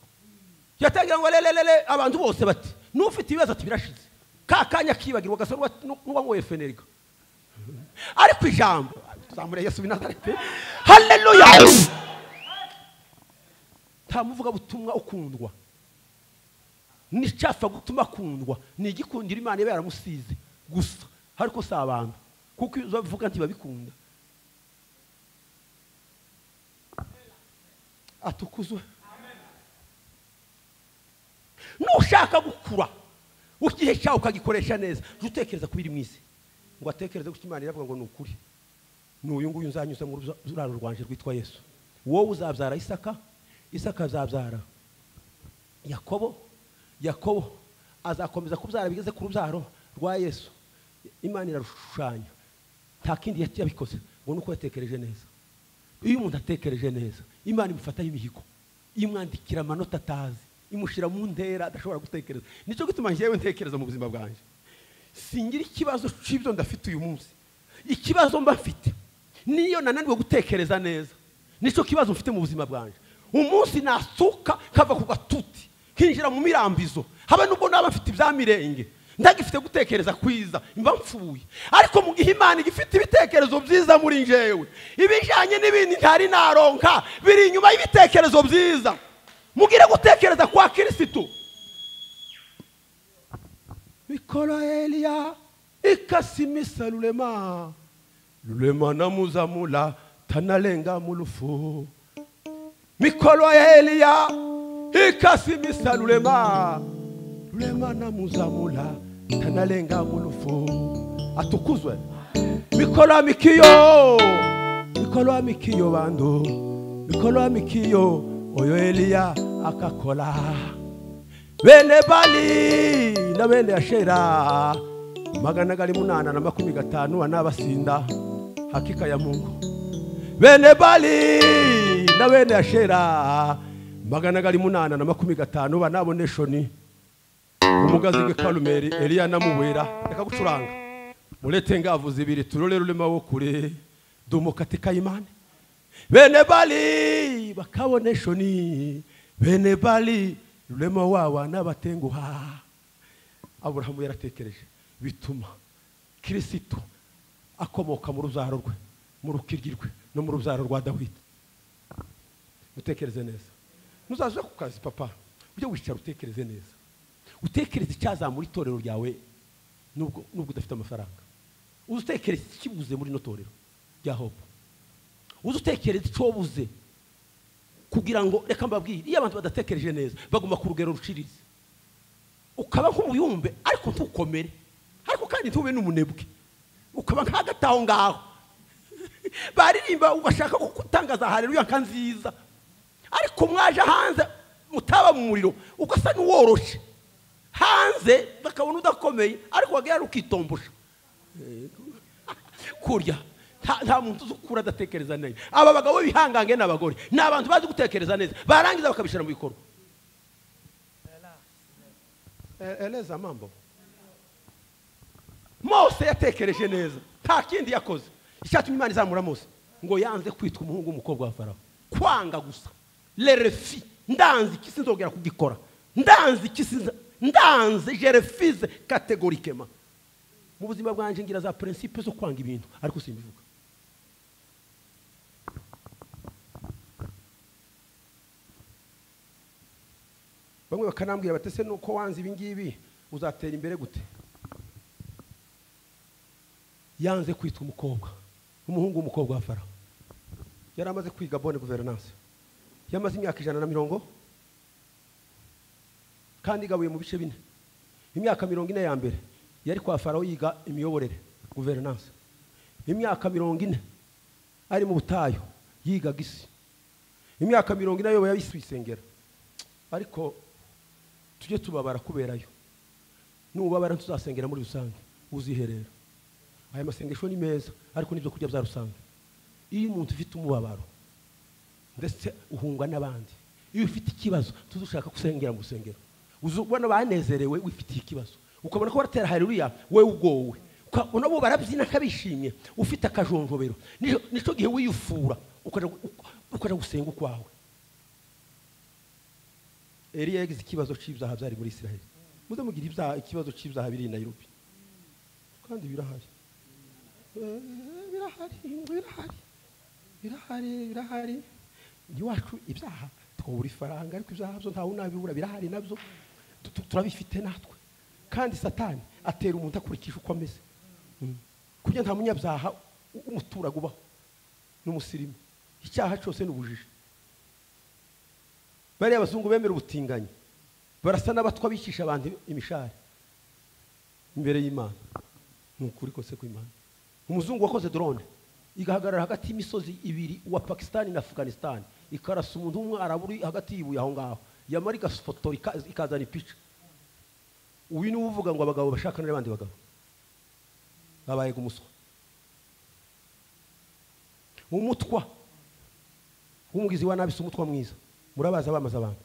[SPEAKER 1] yatangira ngo lelelele abantu bose bati n'ufite ibibazo ati birashize ka kanya kibagirwa gasa n'uwanyweye fenerika ariko ijambo zamuriye yesu binazarete haleluya nta muvuga butumwa ukundwa n'icyapfa gutuma akundwa ni igikundiro imana iba yaramusize gusa ariko si abantu kuko iyo uzavuga ntibabikunda atukuzwe nushaka gukura igihe cyawe ukagikoresha neza jya utekereza ku biri mu isi ngo atekereze ko imana iravuga ngo ni ukuri ni uyu nguyu uzanyuze mu ruraro rwanje rwitwa yesu wowe uzabyara isaka isaka azabyara yakobo yakobo azakomeza kubyara bigeze ku rubyaro rwa yesu imana irarushushanya nta kindi yabikoze ngo ni uko yatekereje neza iyo umuntu atekereje neza imana imufataho imihigo imwandikira amanota atazi imushyira mu ntera adashobora gutekereza nicyo gituma njyewe ntekereza mu buzima bwanjye singira ikibazo cy'ibyo ndafite uyu munsi ikibazo mba mfite niyo nananiwe gutekereza neza nicyo kibazo mfite mu buzima bwanjye umunsi nasuka kava ku gatuti kinjira mu mirambizo haba nubwo naba mfite ibya mirenge ndagifite gutekereza kwiza mba mfuye ariko mu gihe imana igifite ibitekerezo byiza muri njyewe ibijyanye n'ibindi ntari naronka biri inyuma y'ibitekerezo byiza mugire gutekereza kwa kirisitu mikoro eliya ikasi misa rurema rurema namuzamura tanarenga mu rufu mikoro eliya ikasi misa rurema rurema namuzamura tanarenga mu rufu atukuzwe mikoro amikiyo mikoro amikiyo bandu mikoro amikiyo oyo eliya akakora bene bali na bene ashera magana gari munana na makumi gatanu anabasinda hakika ya mungu bene bali na bene ashera magana gari munana na makumi gatanu banaboneshoni umugazi w'ikarumeri eliya namuwera reka gucuranga murete ngavuze ibiri turore rurema wo kure dumukatika imane bene bali bakaboneshoni bene bali rurema wawa n'abatenguha aburahamu yaratekereje bituma kirisito akomoka mu rubyaro rwe mu rukiryi rwe no mu rubyaro rwa dawidi mutekereze neza muzaza ku kazi papa ujye wicara utekereze neza utekereze icyazamura itorero ryawe nubwo nubwo udafite amafaranga utekereze ikibuze muri ino torero rya hopu uze utekereza icyo wabuze kugira ngo reka mbabwire iyo abantu badatekereje neza baguma ku rugero ruciriritse ukaba nk'umuyumbe ariko ntukomere ariko kandi ntube n'umunebwe ukaba nk'agati aho ngaho baririmba ugashaka gutangaza hareruya nka nziza ariko mwaje hanze mutaba mu muriro ugasa n'uworoshe hanze bakabona udakomeye ariko wagera ukitombosha kurya nta muntu uzi ukura adatekereza neza aba bagabo bihangange ni abagore ni abantu bazi gutekereza neza barangiza bakabishyira mu bikorwa eleza mambo mose yatekereje neza nta kindi yakoze icyatumye imana izamura mose ngo yanze kwitwa umuhungu w'umukobwa wa farawo kwanga gusa lerefi ndanze iki sinzongera kugikora ndanze iki sinza ndanze jerefize kategorikema mu buzima bwanjye ngira za prinsipe zo kwanga ibintu ariko simbivuga bamwe bakanambwira bati ese nuko wanze ibi ngibi uzatera imbere gute yanze kwitwa umukobwa umuhungu w'umukobwa wa farawo yari amaze kwiga bone guverinance yamaze imyaka ijana na mirongo kandi igabuye mu bice bine imyaka mirongo ine ya mbere yari kwa farawo yiga imiyoborere guverinanse imyaka mirongo ine ari mu butayu yigaga isi imyaka mirongo ine ayoboye isi wisengera ariko tujye tubabara kuberayo nubabara ntuzasengera muri rusange uziherera aya masengesho ni meza ariko n'ibyo kurya bya rusange iyo umuntu ufite umubabaro ndetse uhungwa n'abandi iyo ufite ikibazo tuzi ushaka gusengera mu rusengero uzi ubona banezerewe wifitiye ikibazo ukabona ko baratera hariruya we ugowe ukabona bo barabyina nk'abishimye ufite akajonjobero Nico- nicyo gihe wiyufura ukaja gu- uk- ukaja gusenga ukwawe eliya yagize ikibazo cy'ibyaha byari muri isiraheli muze mugira ibyaha ikibazo cy'ibyaha biri i nairobi kandi birahari Eh, birahari ngo birahari birahari birahari iwacu ibyaha twabura ifaranga ariko ibyaha byo ntawe unabibura birahari nabyo Tu- tu- turabifite natwe kandi satani atera umuntu akurikije uko ameze Mm. kugira nta munyabyaha u- umuturage ubaho n'umusirimu icyaha cyose ni ubujiji bariya abazungu bemera ubutinganyi barasa n'abatwa bicisha abantu imishari imbere y'imana ni ukuri kose kw'imana umuzungu wakoze drone igahagarara hagati y'imisozi ibiri wa pakisitani na afganisitani ikarasa umuntu umwe araburi hagati y'ibuye aho ngaho yamara igafotora ika- ikazana ipica uyu niwe uvuga ngo abagabo bashakane n'abandi bagabo babaye umuswa umutwa w'umugizi wa nabi si umutwa mwiza murabaza bamaze abantu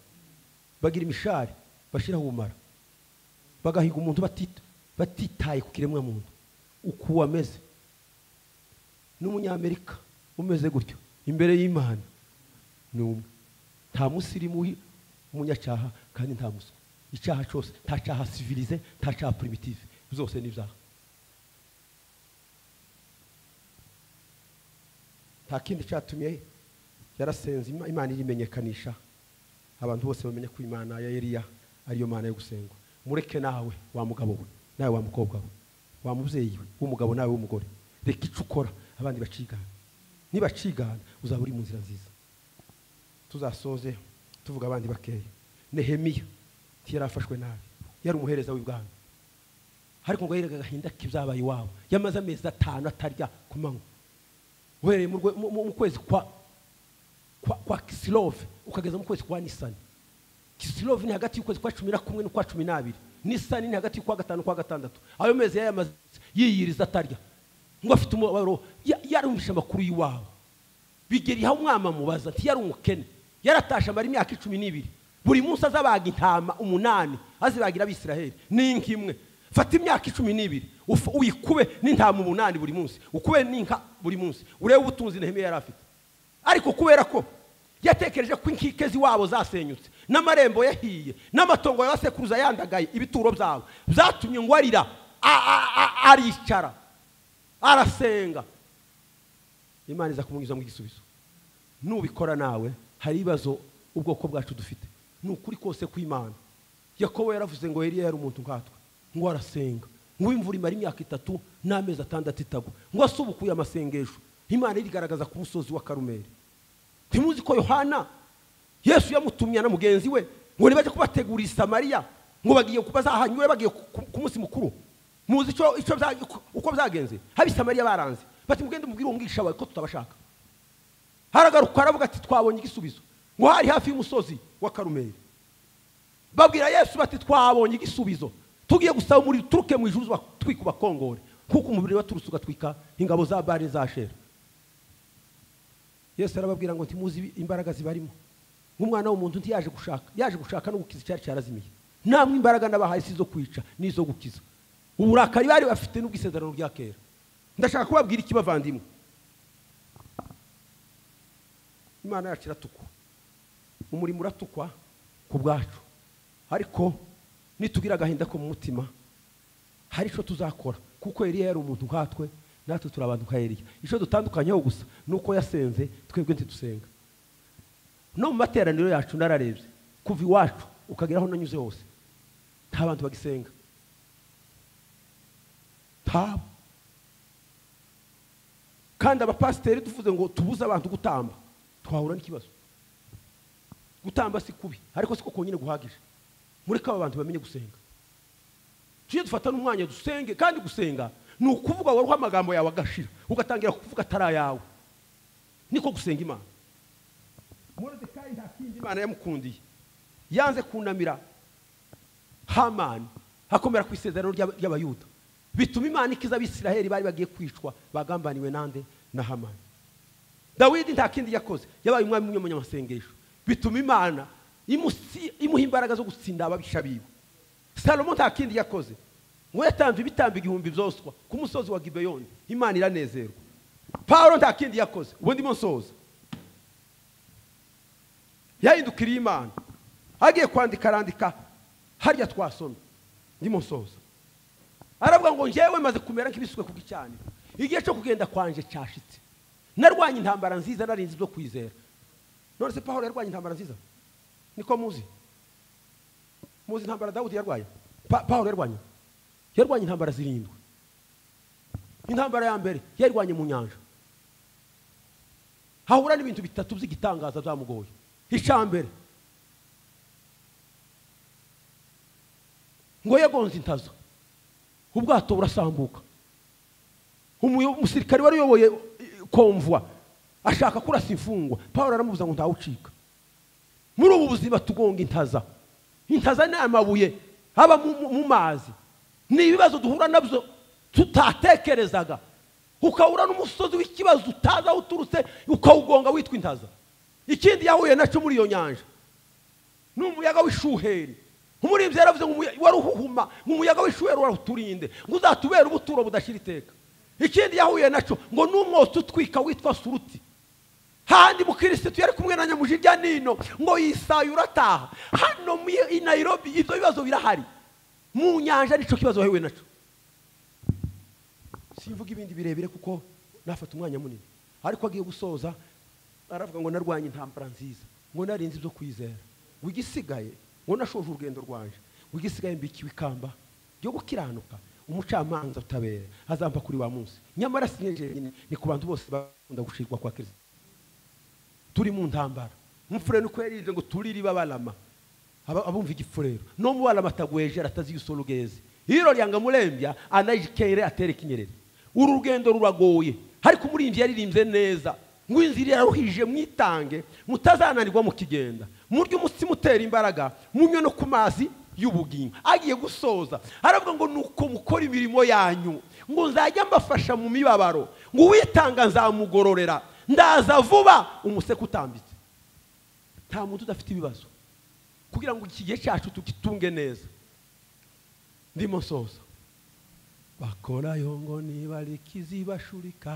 [SPEAKER 1] bagira imishari bashiraho ubumara bagahiga umuntu batit- batitaye ku kiremwa muntu uko ameze n'umunyamerika umeze gutyo imbere y'imana ni umwe nta musirimu wi- w'umunyacyaha kandi nta muswa icyaha cyose nta cyaha sivilize nta cyaha primitive zose ni ibyaha nta kindi cyatumye yarasenze Ima- imana irimenyekanisha abantu bose bamenye ko imana ya eliya ariyo mana yo gusengwa mureke nawe wa mugabo we nawe wa mukobwa we wa mubyeyi we w'umugabo nawe w'umugore reka icyo ukora abandi bacigana nibacigana uzaba uri mu nzira nziza tuzasoze tuvuga abandi bakeya nehemiya yari afashwe nabi yari umuhereza w'ibwami ariko ngo yerega agahinda k'ibyabaye iwabo yamaze amezi atanu atarya ku manywa uhereye mu rwe- mu- mu- mu kwezi kwa kwa, kwa kisilove ukageza mu kwezi kwa nisani kisilove ni hagati y'ukwezi kwa cumi na kumwe n'ukwa cumi n'abiri nisani ni hagati y'ukwa gatanu n'ukwa gatandatu ayo mezi yayamaze yiyiriza atarya ngo afite umubabaro ya- yarumvishe amakuru y'iwabo bigera iha umwama mubaza nti yari umukene yaratashe amara imyaka icumi n'ibiri buri munsi azabaga intama umunani azibagira abisiraheli n'inka imwe fata imyaka icumi n'ibiri ufu- uyikube n'intama umunani buri munsi ukube n'inka buri munsi urebe ubutunzi nehemiya yari afite ariko kubera ko yatekereje ko inkike z'iwabo zasenyutse n'amarembo yahiye n'amatongo ya basekuruza yandagaye ibituro byabo byatumye ngo arira a- a- a- aricara arasenga imana iza kumunyuzamo igisubizo nubikora nawe hari ibibazo ubwoko bwacu dufite ni ukuri kose kw'imana yakobo yaravuze ngo eliya yari umuntu nkatwe ngo arasenga ngo imvura imara imyaka itatu n'amezi atandatu itagwa ngo asubukuye amasengesho imana irigaragaza ku musozi wa karumeri ntimuzi ko yohana yesu yamutumye na mugenzi we ngo nibajya kubategurira i samariya ngo bagiye bazahanyure bagiye ku- ku- ku munsi mukuru muzi icyo icyo bya- uko- uko byagenze haba i samariya baranze bati mugende mubwire umwigisha wawe ko tutabashaka haragaruka aravuga ati twabonye igisubizo ngo hari hafi y'umusozi wa karumeri babwira yesu bati twabonye igisubizo tugiye gusaba umuriro uturuke mu ijuru uza twika ubakongore kuko umubiri waturutse ugatwika ingabo za bari za shera yesu arababwira ngo ntimuzi ibi- imbaraga zibarimo nk'umwana w'umuntu ntiyaje gushaka yaje gushaka no gukiza icyari cyarazimiye namwe imbaraga nabahaye si izo kwica n'izo gukiza uburakari bari bafite n'ubwisezerano rya kera ndashaka kubabwira iki bavandimwe imana yacu iratukwa umurimo uratukwa ku bwacu ariko nitugira agahinda ko mu mutima hari icyo tuzakora kuko Eliya yari umuntu nkatwe natwe turi abantu nka Eliya icyo dutandukanyeho gusa ni uko yasenze twebwe ntidusenga no mu materaniro yacu nararebye kuva iwacu ukagera aho nanyuze hose nta bantu bagisenga ntabo kandi abapasiteri tuvuze ngo tubuze abantu gutamba twahura n'ikibazo gutamba si kubi ariko siko konyine guhagije mureke aba bantu bamenye gusenga tujye dufata n'umwanya dusenge kandi gusenga ni ukuvuga waruha amagambo yawe agashira ugatangira kuvuga atari ayawe niko gusenga imana morodekayi ntakingi imana yamukundiye yanze kunamira hamani hakomera ku isezerano ry'aba- ry'abayuda bituma imana ikiza abisiraheli bari bagiye kwicwa bagambaniwe nande na hamani dawidi nta kindi yakoze yabaye umwami umwe mu nyamasengesho bituma imana imusi- imuha imbaraga zo gutsinda ababisha biwe salomo nta kindi yakoze ngo yatanze ibitambo igihumbi byoswa ku musozi wa gibeyoni imana iranezerwa pawulo nta kindi yakoze ubu ndimo nsoza yahindukiriye imana agiye kwandika arandika harya twasoma ndimo nsoza aravuga ngo njyewe maze kumera nk'ibiswe ku gicaniro igihe cyo kugenda kwanje cyashitse narwanye intambara nziza narinzi ibyo kwizera none se pawulo yarwanye intambara nziza niko muzi muzi intambara dawudi yarwaye Pa- pawulo yarwanye yarwanye intambara zirindwi intambara ya mbere yarwanye mu nyanja hahura n'ibintu bitatu by'igitangaza byamugoye icya mbere ngo yagonze intazo ubwato burasambuka umuyo- umusirikare wari uyoboye eh, komvwa ashaka kurasa imfungwa pawulo aramubuza ngo ntawucika muri ubu buzima tugonga intaza intaza ni amabuye aba mu- mu- mu mazi ni ibibazo duhura nabyo tutatekerezaga ukahura n'umusozi w'ikibazo utazi aho uturutse ukawugonga witwa intaza ikindi yahuye nacyo muri iyo nyanja ni umuyaga w'ishuheri umuririmbyi yaravuze ngo umuya- waruhuhuma ngo umuyaga w'ishuheri waraturinde ngo uzatubere ubuturo budashyira iteka ikindi yahuye nacyo ngo ni umwotsi utwika witwa suruti handi mukirisitu yari kumwe na nyamujirya nino ngo yisaye urataha hano mu i nairobi ibyo bibazo birahari mu nyanja nicyo kibazo wahuye nacyo simvuga ibindi birebire kuko nafata umwanya munini ariko agiye gusoza aravuga ngo narwanye intambara nziza ngo narinze ibyo kwizera ngo igisigaye ngo nashoje urugendo rwanje ngo igisigaye mbikiwe ikamba ryo gukiranuka umucamanza utabera azampa kuri wa munsi nyamara si njye njyenyine ni ku bantu bose bakunda gushirwa kwa kirisitu turi mu ntambara umufurero uko yarize ngo tuririba barama Aba- abumva igifurero no mu barama atagwejera atazi igisoro ugeze hiro ryanga murembya anayikere atere kinyerere uru rugendo ruragoye ariko umurinzi yaririmbye neza ngo inzira iraruhije mwitange mutazananirwa mukigenda murye umutsima utera imbaraga munywe no ku mazi y'ubugingo agiye gusoza aravuga ngo nuko mukora imirimo yanyu ngo nzajya mbafasha mu mibabaro ngo uwitanga nzamugororera ndaza vuba umuseke utambitse nta muntu udafite ibibazo kugira ngo iki gihe cyacu tugitunge neza ndimo nsoza bakorayo ngo nibariki zibashurika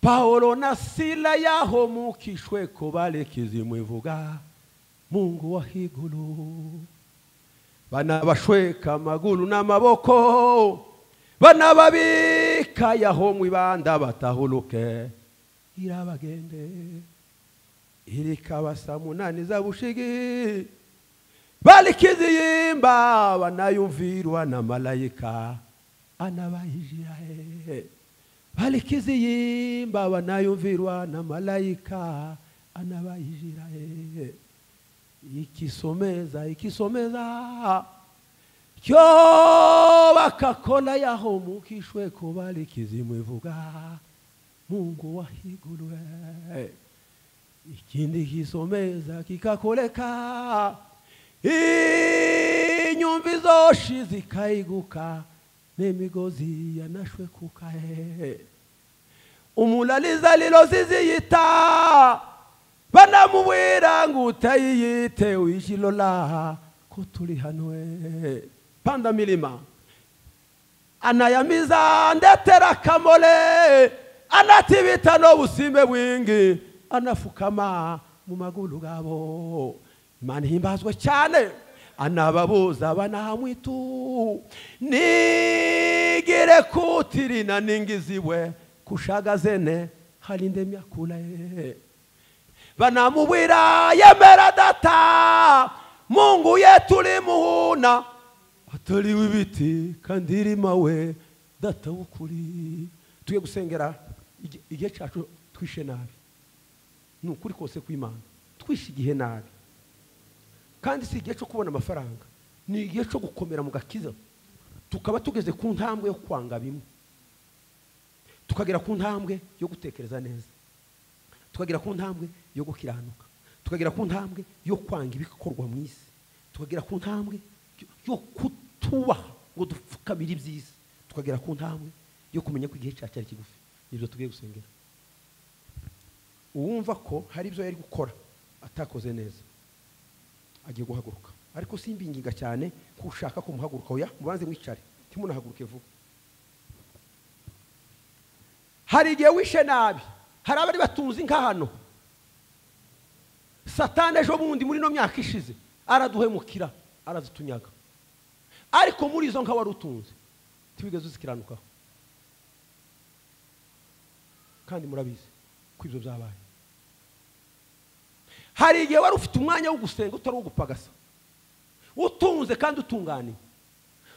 [SPEAKER 1] pawulo na sila yahomukishwe ko bareki mwivuga mungu wa higuru banabashweka amaguru n'amaboko banababika yaho mu ibanda batahuruke irabagende irikabasa munaniza bushigi balikiziyimba banayumvirwa na malayika anabayijirahe balikiziyimba banayumvirwa na malayika anabayijirahe ikisomeza ikisomeza cyo bakakona yahomukishwe kuba likizimwivuga mungu wahigulwe ikindi kisomeza kikakoleka inyumvi zoshi zikaiguka n'emigozi yanashwekukae umulaliza lilo ziziyita banamubwira ngo utayiyite wishilola ko turi hano eh. panda milima anayamiza ndetera kamole anatibita n'obusimbe bwingi anafukama mu maguru gabo imana ihimbazwe cyane anababuza banahamwitu nigire kutirina ningiziwe kushagazene harinde myakure banamubwira yemera data mungu yetu limuhuna atari w'ibiti kandi irimawe data w'ukuri tujye gusengera igi- igihe cyacu twishe nabi ni ukuri kose kw'imana twishe igihe nabi kandi si igihe cyo kubona amafaranga ni igihe cyo gukomera mu gakiza tukaba tugeze ku ntambwe yo kwanga bimwe tukagera ku ntambwe yo gutekereza neza tukagera ku ntambwe yo gukiranuka tukagera ku ntambwe yo kwanga ibikorwa mu isi tukagera ku ntambwe yo kutubaha ngo dupfukamire ibyiza tukagera ku ntambwe yo kumenya ko igihe cyacu ari kigufi nibyo tugiye gusengera uwumva ko hari ibyo yari gukora atakoze neza agiye guhaguruka ariko simbinginga cyane ko ushaka kumuhaguruka oya mubanze mwicare ntimunahaguruke vuba hari igihe wishe nabi hari abari batuzi nka hano satani ejo bundi muri ino myaka ishize araduhemukira aradutunyaga ariko muri izo nka wari utunze ntiwigeze uzikiranukaho kandi murabizi ko ibyo byabaye hari igihe wari ufite umwanya wo gusenga utari uwo gupagasa utunze kandi utunganiye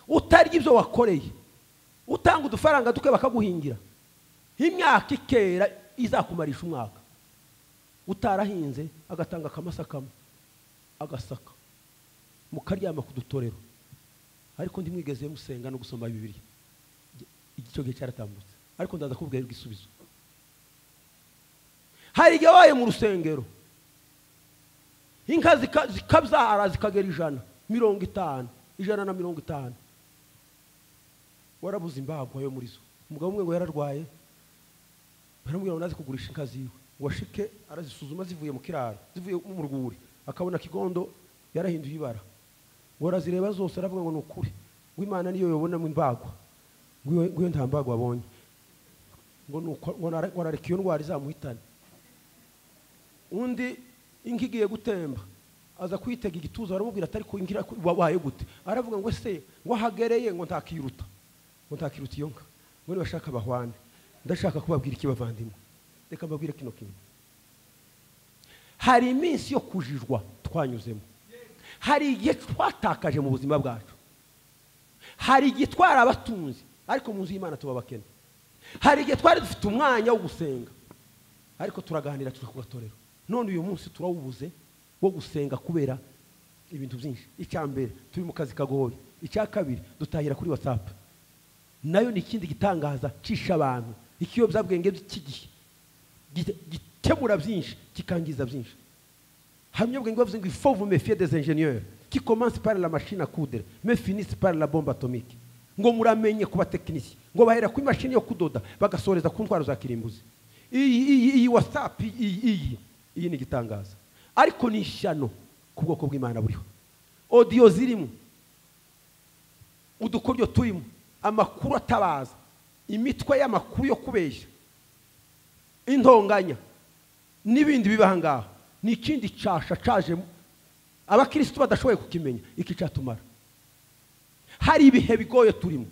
[SPEAKER 1] utarya ibyo wakoreye utanga udufaranga duke bakaguhingira imyaka ikera izakumarisha umwaka utarahinze agatanga akamasa kamwe agasaka mukaryama ku dutorero ariko ntimwigeze musenga no gusoma bibiri icyo gihe cyaratambutse ariko ndaza kubwira igisubizo hari igihe wabaye mu rusengero inka zikabyara zikagera ijana mirongo itanu ijana na mirongo itanu warabuze imbagwa yo muri zo umugabo umwe ngo yararwaye baramubwira ngo naze kugurisha inka ziwe ngo ashike arazisuzuma zivuye mu kiraro zivuye mu rwuri akabona kigondo yarahinduye ibara ngo arazireba zose aravuga ngo ni ukuri w'imana niyo yabonamo imbagwa ngo iyo nta mbagwa abonye ngo nareka iyo ndwara izamuhitane undi inka igiye gutemba aza kuyitega igituza baramubwira atari ku ngira wabaye gute aravuga ngo ese ngo ahagereye ngo ntakiruta ngo ntakiruta iyo nka ngo nibashaka bahwane ndashaka kubabwira iki bavandimwe reka mbabwire kino kintu hari iminsi yo kujijwa twanyuzemo hari igihe twatakaje mu buzima bwacu hari igihe twari abatunzi ariko mu nzu y'imana tuba abakene hari igihe twari dufite umwanya wo gusenga ariko turaganira tugatorera none uyu munsi turawubuze wo gusenga kubera ibintu byinshi icya mbere turi mu kazi kagoye icya kabiri dutahira kuri watsapu nayo ni ikindi gitangaza cisha abantu ikiyobyabwenge by'iki gihe gikemura byinshi kikangiza byinshi hamwe ubwenge bavuze ngo ifo vumefiye des enjeniyeri kikomansi pari la mashini akudere mefinisi pari la bombe atomike ngo muramenye ku batekinisiye ngo bahera ku imashini yo kudoda bagasoreza ku ndwara za kirimbuzi iyi iyi iyi watsapu iyi iyi iyi ni igitangaza ariko ni ishyano ku bwoko bw'imana buriho odiyo zirimo udukoryo turimo amakuru atabaza imitwe y'amakuru yo kubeshya intonganya n'ibindi biba aha ngaha ni ikindi cyasha cajemo abakirisitu badashoboye kukimenya iki cyatumara hari ibihe bigoye turimo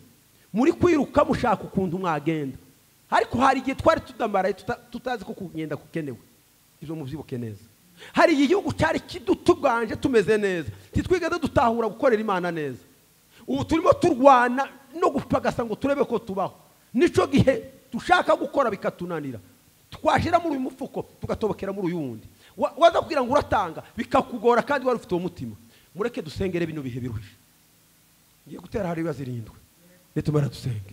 [SPEAKER 1] muri kwiruka mushaka ukuntu mwagenda ariko hari igihe twari tudamaraye tutazi ko kugenda kukenewe ibyo mubyibuke neza hari igihe igihugu cyari kidutuganje tumeze neza ntitwigeze dutahura gukorera imana neza ubu turimo turwana no gupagasa ngo turebe ko tubaho nicyo gihe dushaka gukora bikatunanira twashyira muri uyu mufuko tugatobokera muri uyu wundi waza kugira ngo uratanga bikakugora kandi wari ufite uwo mutima mureke dusengere bino bihe biruhije ngiye gutera hari ibibazo irindwi nitumara dusenge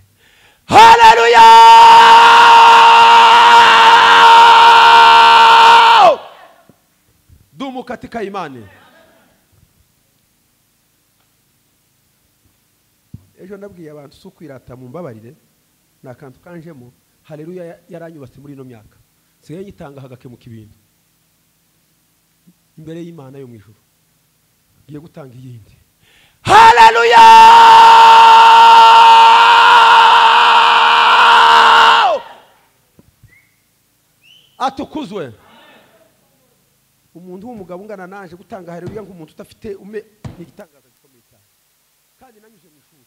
[SPEAKER 1] haleluya dumu katika imani ejo nabwiye abantu si ukwirata mu mbabarire ni akantu kanjemo hareruya yaranyubatse muri ino myaka nsigaye nyitanga hagakemuka ibintu imbere y'imana yo mu ijoro ngiye gutanga iyindi hareruya atukuzwe umuntu w'umugabo ungana naje gutanga hareruya nk'umuntu udafite ume ni igitangaza gikomeye cyane kandi nanyuze mu ishuri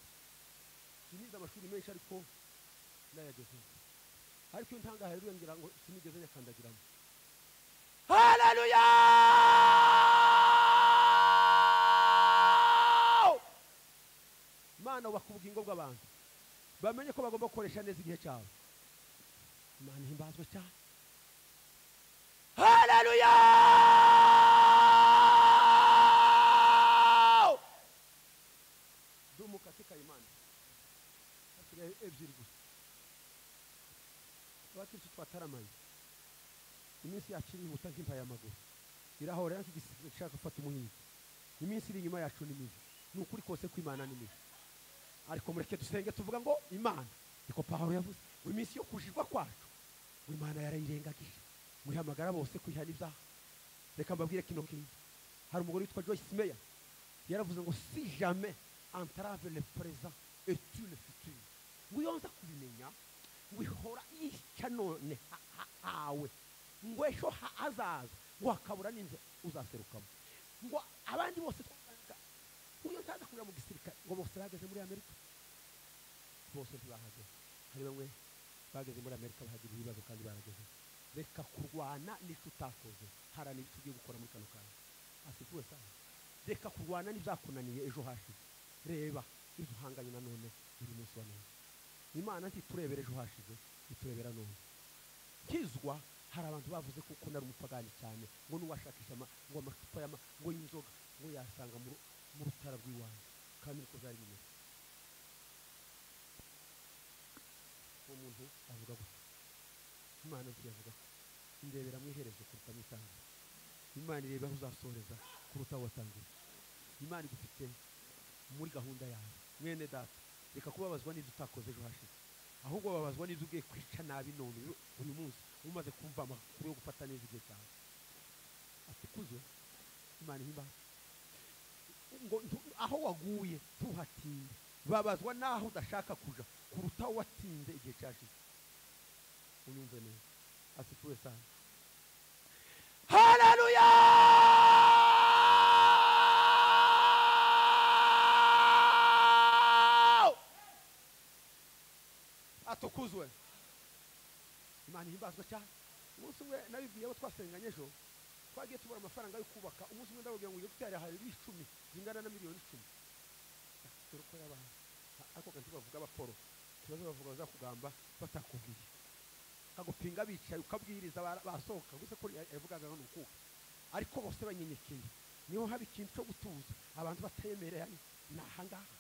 [SPEAKER 1] sinize amashuri menshi ariko nayagezeho ariko iyo ntanga hareruya ngira ngo sinigeze nyakandagiramo haleluya imana wubaka ubugingo bw'abantu bamenye ko bagomba gukoresha neza igihe cyabo imana ihimbazwe cyane haleluya dumukatika imana hasigaye ebyiri gusa abakirisitu bataramaye iminsi yacu irihuta nk'impayamaguru irahora ariko igisigaye ishaka gufata umuhigo iminsi iri inyuma yacu ni mibi ni ukuri kose kw'imana ni mibi ariko mureke dusenge tuvuga ngo imana niko paharo yavuze ngo iminsi yo kujijwa kwacu ngo imana yarayirengagije muhamagara bose kwiha n'ibyaha reka mbabwire kino kintu hari umugore witwa joyce meya yaravuze ngo si jamais entrave le présent et tu le futur ngo iyo nza kubimenya ngo ihora yica none ha- ha- hawe ngo ejo ha- hazaza ngo hakabura n'inzu uzaserukamo ngo abandi bose twakanga ngo iyo ntaza kurira mu gisirikare ngo bose bageze muri amerika bose ntibahageze hari bamwe bageze muri amerika bahagira ibibazo kandi barageze reka kurwana n'icyo utakoze haranira icyo ugiye gukora muri kano kanya asigiwe cyane reka kurwana n'ibyakunaniye ejo hashize reba ibyo uhanganye na none uyu munsi wa none imana ntiturebere ejo hashize iturebera none nkizwa hari abantu bavuze kuko nari umupagani cyane ngo n'uwashakisha ama- ngo amacupa y'ama ngo y'inzoga ngo yasanga mu ru- mu rutara rw'iwanjye kandi niko byari bimeze uwo muntu avuga gutya imana ziyavuga ko indebera mu iherezo kuruta mu itangiriro imana ireba aho uzasoreza kuruta aho watangiye imana igufite muri gahunda yawe mwene data reka kubabazwa n'ibyo utakoze ejo hashize ahubwo babazwa n'ibyo ugiye kwica nabi none uyu- uyu munsi umaze kumva amakuru yo gufata neza igihe cyawe ati kuzo imana ihimbaza ngo ntu- aho waguye ntuhatinde babazwa n'aho udashaka kuja kuruta aho watinze igihe cyashize unyumve neza asifuwe sana haleluya atukuzwe imana ihimbazwa cyane umunsi umwe nabibwiye abo twasenganye ejo twagiye tubura amafaranga yo kubaka umunsi umwe ndababwira ngo ujye gutera hari icumi zingana na miliyoni icumi dore ko yabaye ariko kandi bavuga abaporo ikibazo bavuga bazakugamba batakubwiye akagupinga bicaye ukabwiriza bara- basohoka gusa ko yavugaga ngo ni ukuka ariko bose banyenyekeye niho haba ikintu cyo gutuza abantu batayemereranye ni ahangaha